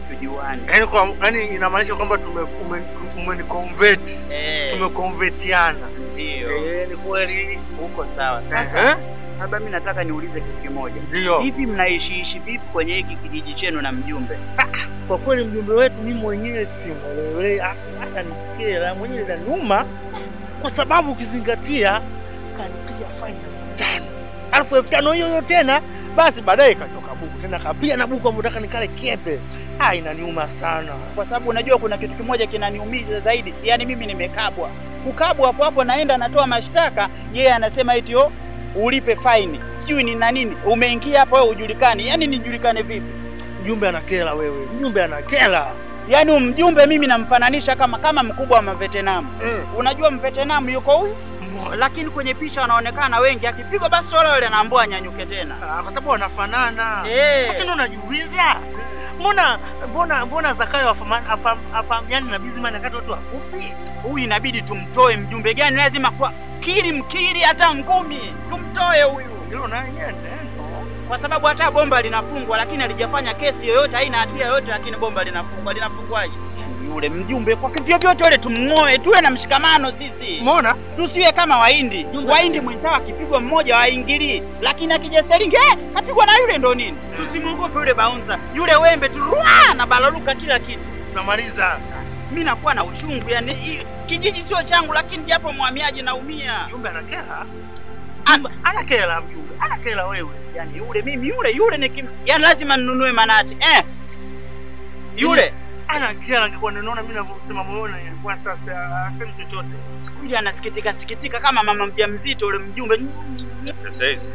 tujuane. Yaani kwa yaani inamaanisha kwamba tume ume- umeniconvert. Eh. Tumeconvertiana. Ndio. Eh, ni kweli. Uko sawa. Eh? Sasa labda mimi nataka niulize kitu kimoja. Ndio. Hivi mnaishiishi vipi kwenye hiki kijiji chenu na mjumbe? Kwa kweli mjumbe wetu mimi mwenyewe simwelewele hata hata nikera mwenyewe inaniuma kwa sababu ukizingatia kanipiga faini elfu tano alafu elfu tano hiyo hiyo tena basi baadaye katoka buku tena kapia na buku amotaka nikale kepe. Ah, inaniuma sana. kwa sababu unajua kuna kitu kimoja kinaniumiza zaidi, yaani mimi nimekabwa. Kukabwa hapo hapo, naenda natoa mashtaka, yeye anasema eti oh, ulipe faini, sijui ni na nini. Umeingia hapo wewe ujulikani, yaani nijulikane vipi? Mjumbe anakela wewe, mjumbe anakela. Yaani mjumbe mimi namfananisha kama kama mkubwa wa mavetenamu. Mm. Unajua mvetenamu yuko huyu, lakini kwenye picha wanaonekana wengi, akipigwa basi wale wale anaambiwa anyanyuke tena. Ah, kwa sababu wanafanana. Eh. Sasa ndo najiuliza mbona mbona mbona Zakayo afama- afam- afahamiani na Bizimana kati watu wafupi? Huyu inabidi tumtoe. Mjumbe gani? Lazima kwa kili mkili, hata ngumi tumtoe huyu. Hilo naye neno. kwa sababu hata bomba linafungwa, lakini halijafanya kesi yoyote, haina hatia yoyote, lakini bomba linafungwa. Linafungwaje? Yule mjumbe kwa vyovyote yule tumng'oe, tuwe na mshikamano sisi. Umeona? Tusiwe kama Wahindi. Wahindi mwenzao akipigwa mmoja waingilii, lakini akija Seringe eh, kapigwa na yule ndo nini? Tusimwogope yule baunsa, yule wembe turua na balaluka kila kitu. Tunamaliza. Mimi nakuwa na uchungu yani, i- kijiji sio changu, lakini japo mhamiaji naumia. Mjumbe anakela. Mjumbe anakela mjumbe. Anakela wewe. Yani yule mimi yule yule nikim, yani lazima ninunue manati eh, yule Anakela angekuwa ninaona mimi ninavyosema moyoni ilikuwa sasa asemi chochote. siku ile anasikitika sikitika kama mama mjamzito yule mjumbe. Sasa hizi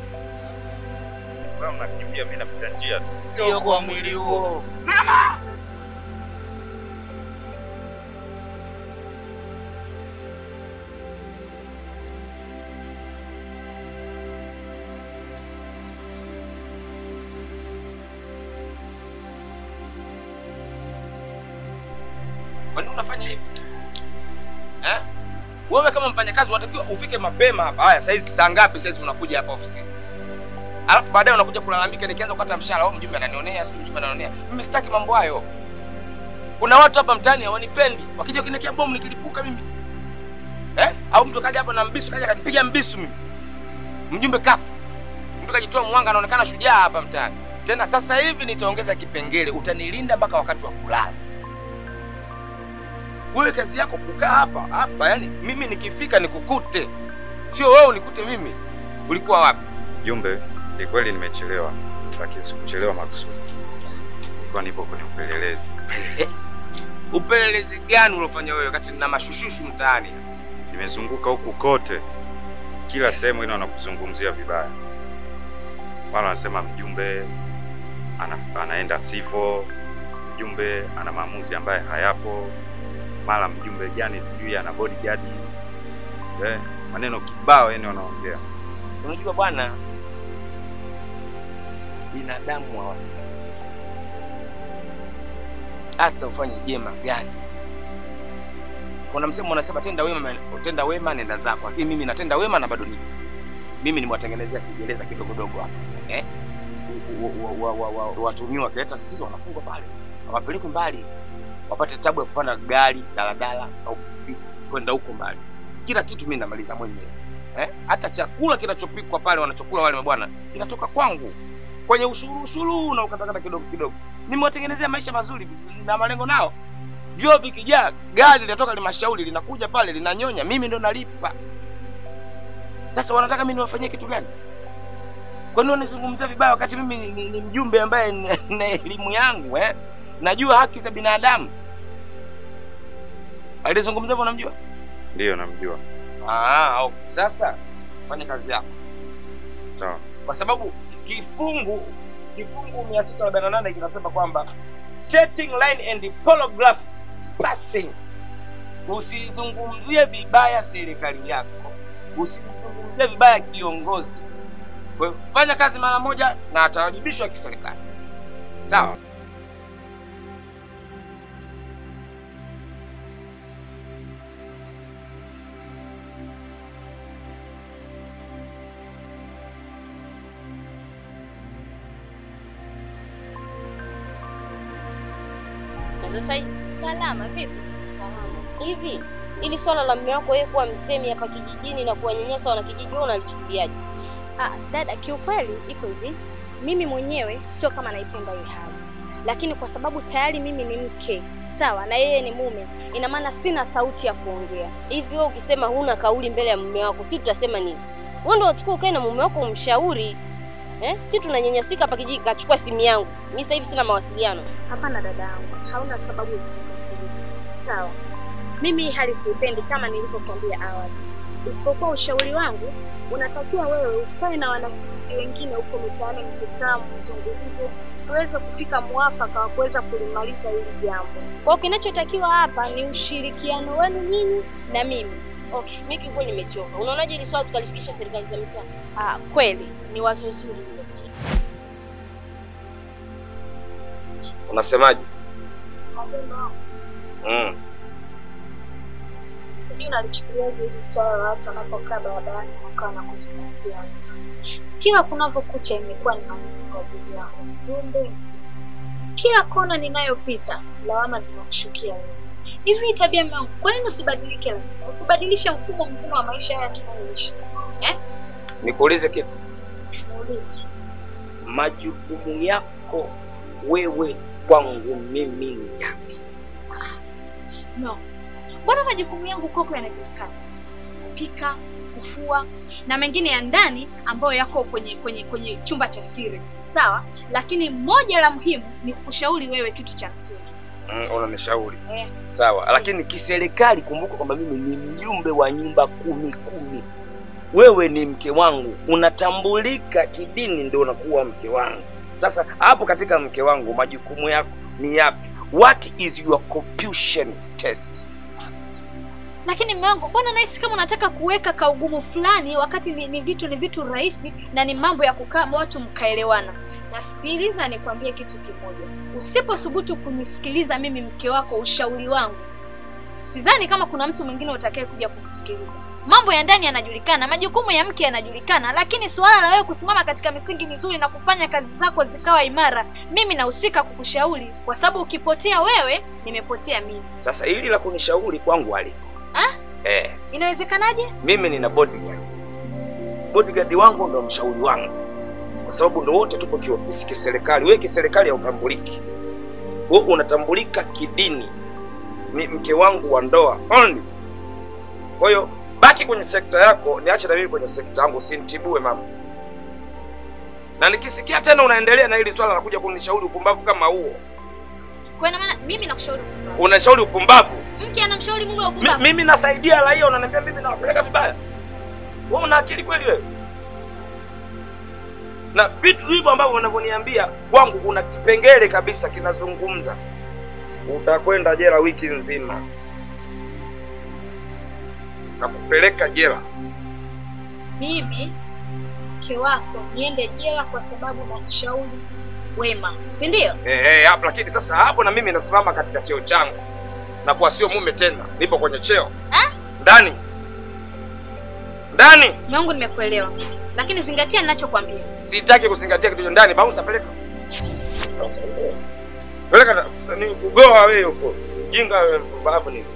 kama mnakimbia, mimi napita njia tu. Sio kwa mwili huo. Kwa nini unafanya hivi? Eh? Wewe kama mfanyakazi unatakiwa ufike mapema hapa. Haya, saizi saa ngapi saizi unakuja hapa ofisini? Alafu baadaye unakuja kulalamika nikianza kukata mshahara, au mjumbe ananionea, sio mjumbe ananionea. Mimi sitaki mambo hayo. Kuna watu hapa mtaani hawanipendi. Wakija kuniwekea bomu nikilipuka mimi. Eh? Au mtu kaja hapa na mbisu kaja kanipiga mbisu mimi. Mjumbe kafu. Mtu kajitoa mwanga anaonekana shujaa hapa mtaani. Tena sasa hivi nitaongeza kipengele, utanilinda mpaka wakati wa kulala. Wewe kazi yako kukaa hapa hapa, yani mimi nikifika nikukute, sio wewe unikute mimi. Ulikuwa wapi? Jumbe, ni kweli nimechelewa, lakini sikuchelewa makusudi. Nilikuwa nipo kwenye upelelezi. Upelelezi? Upelelezi gani uliofanya wewe wakati nina mashushushu mtaani? Nimezunguka huku kote, kila sehemu ina wanakuzungumzia vibaya. Mara wanasema mjumbe ana, anaenda sifo, mjumbe ana maamuzi ambaye hayapo, mara mjumbe jani sijui ana bodyguard eh, maneno kibao yani wanaongea. Unajua bwana, binadamu hawafiki. Hata ufanye jema gani. Kuna msemo unasema tenda wema, tenda wema nenda zako, lakini mimi natenda wema na bado nipo. Mimi nimewatengenezea kijeleza kidogo dogo hapa eh, Wa- wa- wa- wa- wa- watuhumiwa wakileta tatizo wanafungwa pale, hawapelekwi mbali, wapate tabu ya kupanda gari daladala au pikipiki kwenda huko mbali. Kila kitu mimi namaliza mwenyewe eh? Hata chakula kinachopikwa pale wanachokula wale mabwana kinatoka kwangu kwenye ushuru ushuru na ukatakata kidogo kidogo. Nimewatengenezea maisha mazuri na malengo nao. Vyoo vikijaa, gari linatoka limashauri linakuja pale linanyonya, mimi ndo nalipa. Sasa wanataka mimi niwafanyie kitu gani? Kwa nini wanizungumzia vibaya wakati mimi ni, ni, ni mjumbe ambaye ni- na elimu yangu eh? Najua haki za binadamu. Alizungumzia hivyo unamjua? Ndiyo, namjua. Ah, okay. Sasa fanya kazi yako. Sawa. Kwa sababu kifungu kifungu 648 kinasema kwamba setting line and polygraph spacing. Usizungumzie vibaya serikali yako, usizungumzie vibaya kiongozi. Kwa hiyo fanya kazi mara moja na atawajibishwa kiserikali. Sawa. za saizi? Salama vipi? Salama. Hivi ili swala la mume wako yeye kuwa mtemi hapa kijijini na kuwanyanyasa wanakijiji wewe unalichukuliaje? Ah, dada, kiukweli iko hivi, mimi mwenyewe sio kama naipenda hii hali, lakini kwa sababu tayari mimi ni mke sawa na yeye ni mume, ina maana sina sauti ya kuongea. Hivi wewe ukisema huna kauli mbele ya mume wako, si tutasema nini? Wewe ndio unachukua ukae na mume wako umshauri. Eh? Si tunanyanyasika hapa kijiji, kachukua simu yangu. Mimi sasa hivi sina mawasiliano. Hapana dada yangu, hauna sababu ya kukasirika. Sawa, mimi hii hali siipendi kama nilivyokuambia awali, isipokuwa ushauri wangu unatakiwa wewe ukae na wanakijiji wengine huko mitaani, mkikaa mzungumze, tuweze kufika mwafaka wa kuweza kulimaliza hili jambo. Kwa hiyo kinachotakiwa hapa ni ushirikiano wenu nyinyi na mimi. Okay, mimi kiukweli nimechoka. Unaonaje ili swala tukalifikisha serikali za mitaa? Ah, kweli ni wazo zuri hilo. Unasemaje? Mm. Sijui unalichukuliaje hili swala la watu wanapokaa barabarani wakawa na kuzungumzia. Kila kunavyokucha imekuwa ni maneno kwa ajili yako. Jumbe, kila kona ninayopita lawama zinakushukia wewe. Hivi ni tabia yangu, kwa nini usibadilike? lakini? Usibadilishe mfumo mzima wa maisha haya tunayoishi eh? Nikuulize kitu. Muulize. Majukumu yako wewe kwangu mimi ni yapi? No. Mbona majukumu yangu kwako yanajulikana? Kupika, kufua na mengine ya ndani ambayo yako kwenye kwenye kwenye chumba cha siri. Sawa? Lakini moja la muhimu ni kushauri wewe kitu cha msingi. Mm, unanishauri. Eh. Sawa, Lakini kiserikali, kumbuka kwamba mimi ni mjumbe wa nyumba kumi kumi. Wewe ni mke wangu, unatambulika kidini, ndio unakuwa mke wangu. Sasa hapo katika mke wangu, majukumu yako ni yapi? What is your compulsion test? Lakini mume wangu, mbona nahisi kama unataka kuweka kaugumu fulani wakati ni, ni vitu ni vitu rahisi na ni mambo ya kukaa watu mkaelewana. Na sikiliza nikwambie kitu kimoja. Usipothubutu kunisikiliza mimi mke wako ushauri wangu, sidhani kama kuna mtu mwingine utakaye kuja kumsikiliza. Mambo ya ndani yanajulikana, majukumu ya mke yanajulikana, lakini suala la wewe kusimama katika misingi mizuri na kufanya kazi zako zikawa imara, mimi nahusika kukushauri, kwa sababu ukipotea wewe, nimepotea mimi. Sasa hili la kunishauri kwangu aliko Ah? eh, Inawezekanaje? mimi nina bodyguard. Bodyguard wangu ndo mshauri wangu, kwa sababu ndo wote tupo kiofisi kiserikali. Wewe kiserikali hautambuliki, wewe unatambulika kidini, ni mke wangu wa ndoa only. Kwa hiyo baki kwenye sekta yako, niache na mimi kwenye sekta yangu, usinitibue mama. Na nikisikia tena unaendelea na hili swala la kuja kunishauri upumbavu kama huo, Kwa ina maana mimi nakushauri upumbavu. unashauri upumbavu Mke anamshauri mume wa Mi, upumbavu. mimi nasaidia raia, unaniambia mimi nawapeleka vibaya? Wewe una akili kweli wewe? Na vitu hivyo ambavyo unavyoniambia kwangu, kuna kipengele kabisa kinazungumza, utakwenda jela wiki nzima na kupeleka jela. Mimi mke wako niende jela kwa sababu nakushauri wema, si ndio? Eh, eh, hapo lakini sasa hapo na mimi nasimama katika cheo changu na kuwa sio mume tena, nipo kwenye cheo ndani ndani. Mume wangu, nimekuelewa, lakini zingatia ninachokwambia. Sitaki kuzingatia kitu cha ndani. Bouncer, peleka Bouncer, peleka. peleka na- ni kugoa wewe huko jinga wewe, mpumbavu ni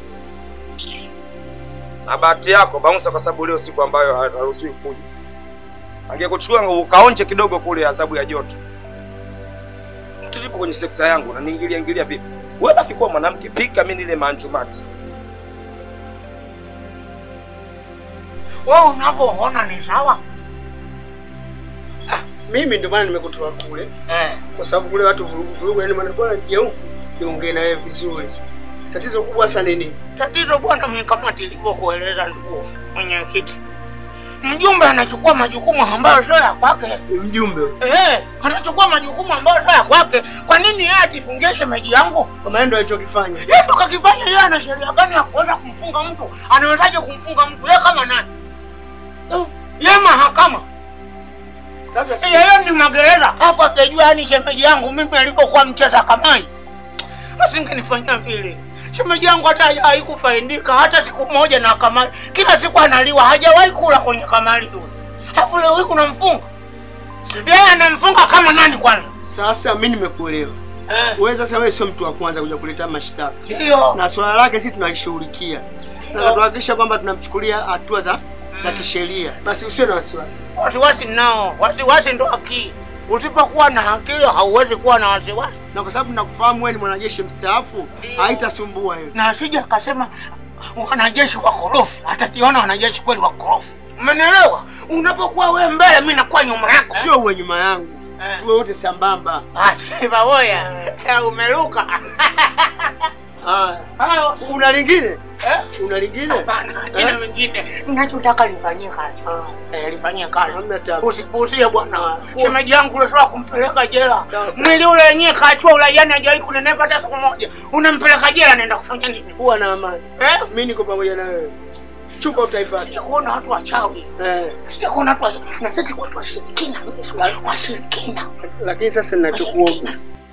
na bahati yako Bouncer, kwa sababu leo siku ambayo haruhusiwi kuja. Angekuchukua ukaonje kidogo kule adhabu ya joto. Tulipo kwenye sekta yangu na niingilia ingilia vipi? Wewe baki kuwa mwanamke, pika mimi nile manjumati. Wewe unavyoona ni sawa? Mimi ndio maana nimekutoa kule kwa sababu kule watu vurugu vurugu, yani maana bwana nije huku niongee na wewe vizuri. Tatizo kubwa sana ni nini? Tatizo bwana, mimi kama tilivyokueleza ndugu mwenyekiti, mjumbe anachukua majukumu ambayo sio ya kwake. Mjumbe Eh, anachukua majukumu ambayo sio ya kwake. Kwa nini yeye atifungie shemeji yangu? Kwa maana ndio alichokifanya. Yeye ndo kakifanya. Yeye ana sheria gani ya kuweza kumfunga mtu? Anawezaje kumfunga mtu? Yeye kama nani? Eh, Yeye mahakama. Sasa si yeye ni magereza, afu akijua yani shemeji yangu mimi alipokuwa mcheza kamai, asingenifanyia vile. Shemeji yangu hata haikufaidika hata siku moja na kamari, kila siku analiwa, hajawahi kula kwenye kamari yule. Afu leo hii kunamfunga yeye, anamfunga kama nani kwanza? Sasa mimi nimekuelewa. Wewe sasa wewe sio mtu wa kwanza kuja kuleta mashtaka. Ndio. Na swala lake sisi tunalishughulikia. Na tuhakikisha kwamba tunamchukulia hatua za za kisheria. Basi usiwe na wasiwasi. Wasiwasi nao, wasiwasi ndo akili. Usipokuwa na akili hauwezi kuwa na wasiwasi. Na kwa sababu nakufahamu wewe ni mwanajeshi mstaafu, haitasumbua hiyo. Na asije akasema wanajeshi wakorofi, atationa wanajeshi kweli wakorofi. Umenielewa? Unapokuwa wewe mbele, mimi nakuwa nyuma yako. Sio uwe nyuma yangu. Tuwe wote sambamba. Ati baboya, umeruka. Ah, una lingine? Eh? Una lingine? Hapana, tena wengine. Ninachotaka nifanyie kazi. Eh, nifanyie kazi. Usipuuzie bwana. Shemeji yangu unataka kumpeleka jela. Mwili ule wenyewe kaachua uraiani hajawahi kunenepa hata siku moja. Unampeleka jela naenda kufanya nini? Kuwa na amani. Eh? Mimi niko pamoja na wewe. Chupa utaipata. Sija kuona watu wachawi. Eh. Sija kuona watu wachawi. Na sisi watu washirikina. Washirikina. Lakini sasa ninachokuomba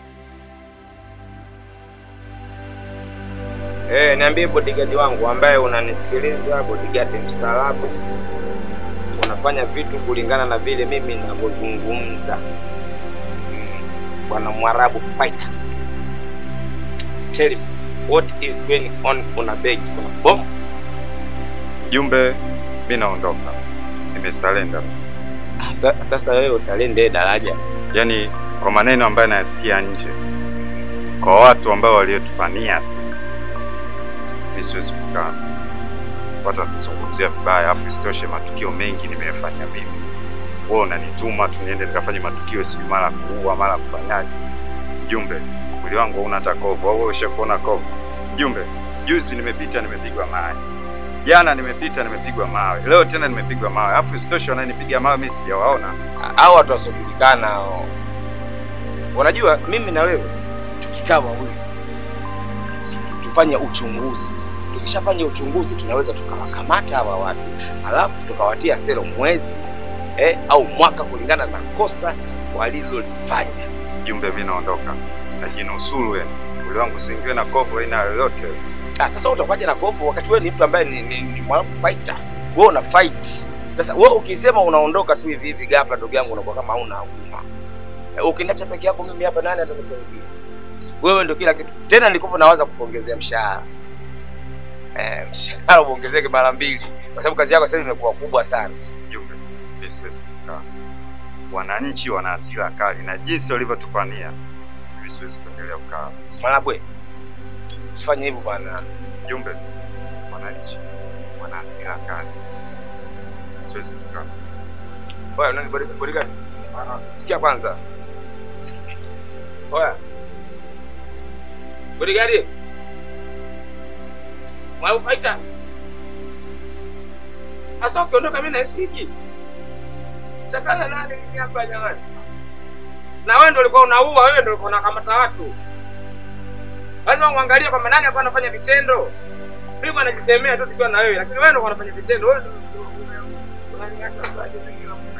Eh, niambie bodyguard wangu ambaye unanisikiliza, bodyguard mstaarabu, unafanya vitu kulingana na vile mimi ninavyozungumza. Mm, Bwana Mwarabu fighter. Tell me what is going on kuna begi, kuna bomu. Jumbe, mi naondoka, nimesalenda. Sa, sasa wewe usalende daraja. Yaani kwa maneno ambayo nayasikia nje, kwa watu ambao waliotupania sisi, mi siwezi kukaa watatuzungumzia vibaya, afu isitoshe matukio mengi nimeyafanya mimi. Wewe unanituma tu niende nikafanye matukio, sijui mara kuua mara kufanyaje. Jumbe, mwili wangu hauna hata kovu, au wewe ushakuona kovu? Jumbe, juzi nimepita nimepigwa mawe, jana nimepita nimepigwa mawe, leo tena nimepigwa mawe, afu isitoshe wananipiga mawe mimi sijawaona. Hao watu wasiojulikana hao. Unajua mimi na wewe tukikaa wawili tu- tufanye uchunguzi. Tukishafanya uchunguzi tunaweza tukawakamata hawa watu, alafu tukawatia selo mwezi eh, au mwaka kulingana na kosa walilolifanya. Jumbe, mimi naondoka, najinusuru yani, mwili wangu usiingiwe na kovu aina yoyote. Ah, sasa utakuwaje na kovu wakati wewe ni mtu ambaye ni, ni, ni mwarabu fighter. Wewe una fight. Sasa wewe ukisema unaondoka tu hivi hivi ghafla, ndugu yangu, unakuwa kama hauna huruma. Eh, Ukiniacha peke yako mimi hapa, nani atanisaidia? Wewe ndio kila kitu. Tena nilikuwa nawaza kukuongezea mshahara. Eh, mshahara uongezeke mara mbili kwa sababu kazi yako sasa hivi imekuwa kubwa sana. Jumbe, mimi siwezi kukaa. Wananchi wana hasira kali na jinsi walivyotupania, mimi siwezi kuendelea kukaa. Mwanabwe, usifanye hivyo bwana. Jumbe, wananchi wana hasira kali, siwezi kukaa. Oya, nani bodyguard? bodyguard? Sikia kwanza. Oya. Bodyguard. Mwau fighter. Asa ukiondoka mimi naishiji. Chakana nani mimi hapa jamani? Na wewe ndio ulikuwa unaua, wewe ndio ulikuwa unakamata watu. Lazima uangalie kwamba nani hapa anafanya vitendo. Mimi bwana najisemea tu tukiwa na wewe, lakini wewe ndio unafanya vitendo. Wewe ndio unaniacha sasa hivi.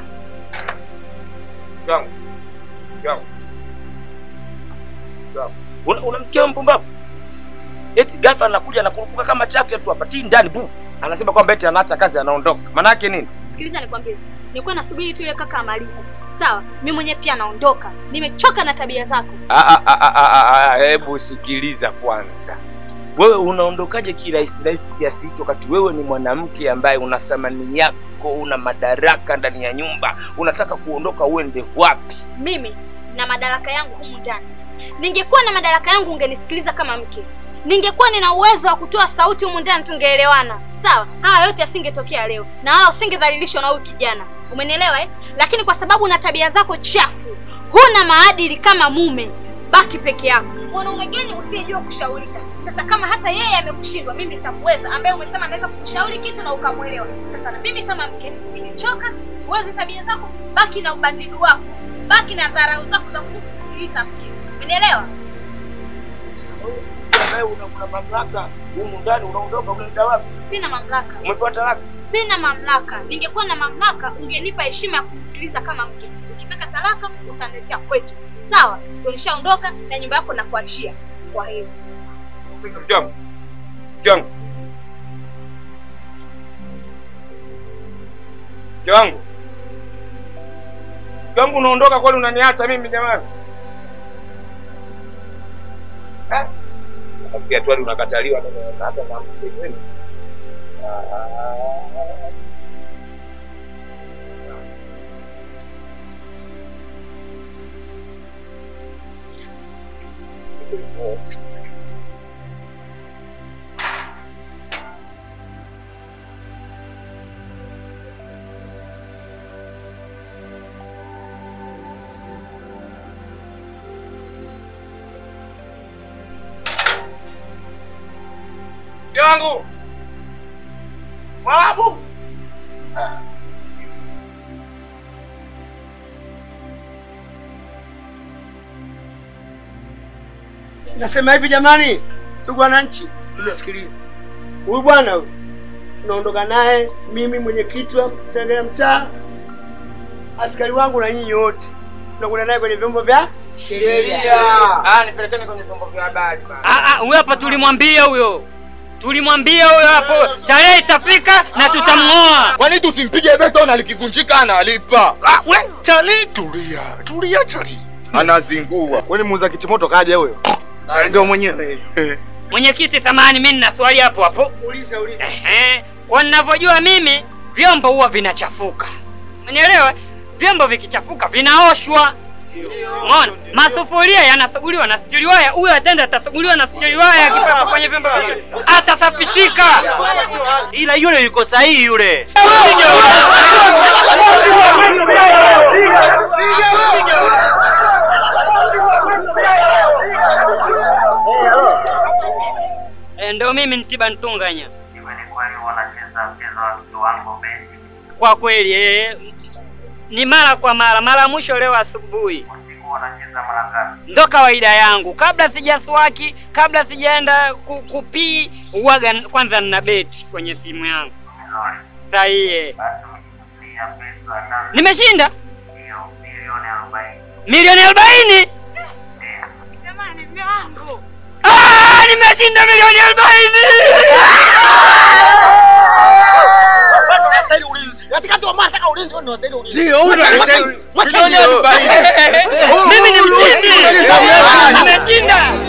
Yangu. Yangu. Yangu. Una- Unamsikia huyo mpumbavu? Eti ghafla anakuja anakurupuka kama chafya tu hapa tii ndani bu. Anasema kwamba eti anaacha kazi anaondoka. Maana yake nini? Sikiliza nikwambie, nilikuwa nasubiri tu ile kaka amalize. Sawa, mimi mwenyewe pia naondoka. Nimechoka na tabia zako. Ah, ah, ah, ah, ah, ah, hebu sikiliza kwanza. Wewe unaondokaje kirahisi rahisi kiasi hicho wakati wewe ni mwanamke ambaye una thamani yako, una madaraka ndani ya nyumba, unataka kuondoka uende wapi? Mimi na madaraka yangu humu ndani. Ningekuwa na madaraka yangu ungenisikiliza kama mke. Ningekuwa nina uwezo wa kutoa sauti humu ndani tungeelewana. Sawa? Haya yote yasingetokea leo. Na wala usingedhalilishwa na huyu kijana. Umenielewa eh? Lakini kwa sababu una tabia zako chafu, huna maadili kama mume, baki peke yako. Mwanaume gani usiyejua kushaurika? Sasa kama hata yeye amekushindwa, mimi nitakuweza, ambaye umesema naweza kukushauri kitu na ukamwelewa. Sasa na mimi kama mke nimechoka, siwezi tabia zako, baki na ubandidi wako, baki na dharau zako za kukusikiliza mke. Umenielewa? Ambaye una, una mamlaka humu ndani, unaondoka unaenda wapi? Sina mamlaka. Umepewa talaka? Sina mamlaka. Ningekuwa na mamlaka, ungenipa heshima ya kusikiliza kama mke. Ukitaka talaka, utaniletea kwetu. Sawa? Ndio nishaondoka na nyumba yako nakuachia. Kwa hiyo Mke wangu. Mke wangu. Mke wangu. Mke wangu unaondoka kweli unaniacha mimi jamani? nafikia tu hadi unakataliwa na- na hata na mpenzi. Ah. Mke wangu Mwarabu, Nasema hivi jamani, ndugu wananchi, unisikilize. Huyu bwana huyu unaondoka naye, mimi mwenyekiti wa serikali ya mtaa, askari wangu na nyinyi wote tunakwenda naye kwenye vyombo vya sheria. Ah, nipelekeni kwenye vyombo vya habari bana. Ah, ah, huyo hapa tulimwambia huyo, tulimwambia huyo hapo, tarehe itafika na tutamng'oa. Kwani tusimpige beto na likivunjika analipa? Ah, we chali, tulia tulia chali, Anazingua. Kwani muuza kitimoto kaja huyo? ndio mwenyewe Mwenyekiti, samahani, mimi nina swali hapo hapo. Uliza, uliza. Ehe, kwa ninavyojua mimi vyombo huwa vinachafuka, unielewa? Vyombo vikichafuka vinaoshwa. Umeona, masufuria yanasuguliwa na stili waya, huyo atenda atasuguliwa na stili waya, akipaka kwenye vyombo vile atasafishika. ila yule yuko sahihi yule. Eh, Ndio mimi Ntiba Ntunganya. Kwa kweli eh, ni mara kwa mara, mara ya mwisho leo asubuhi. Ndo kawaida yangu, kabla sijaswaki, kabla sijaenda ku, kupii, uwaga kwanza nina beti kwenye simu yangu. Sahihi. Nimeshinda milioni arobaini. Ah, nimeshinda milioni arobaini. Mimi ni mshindi. Nimeshinda.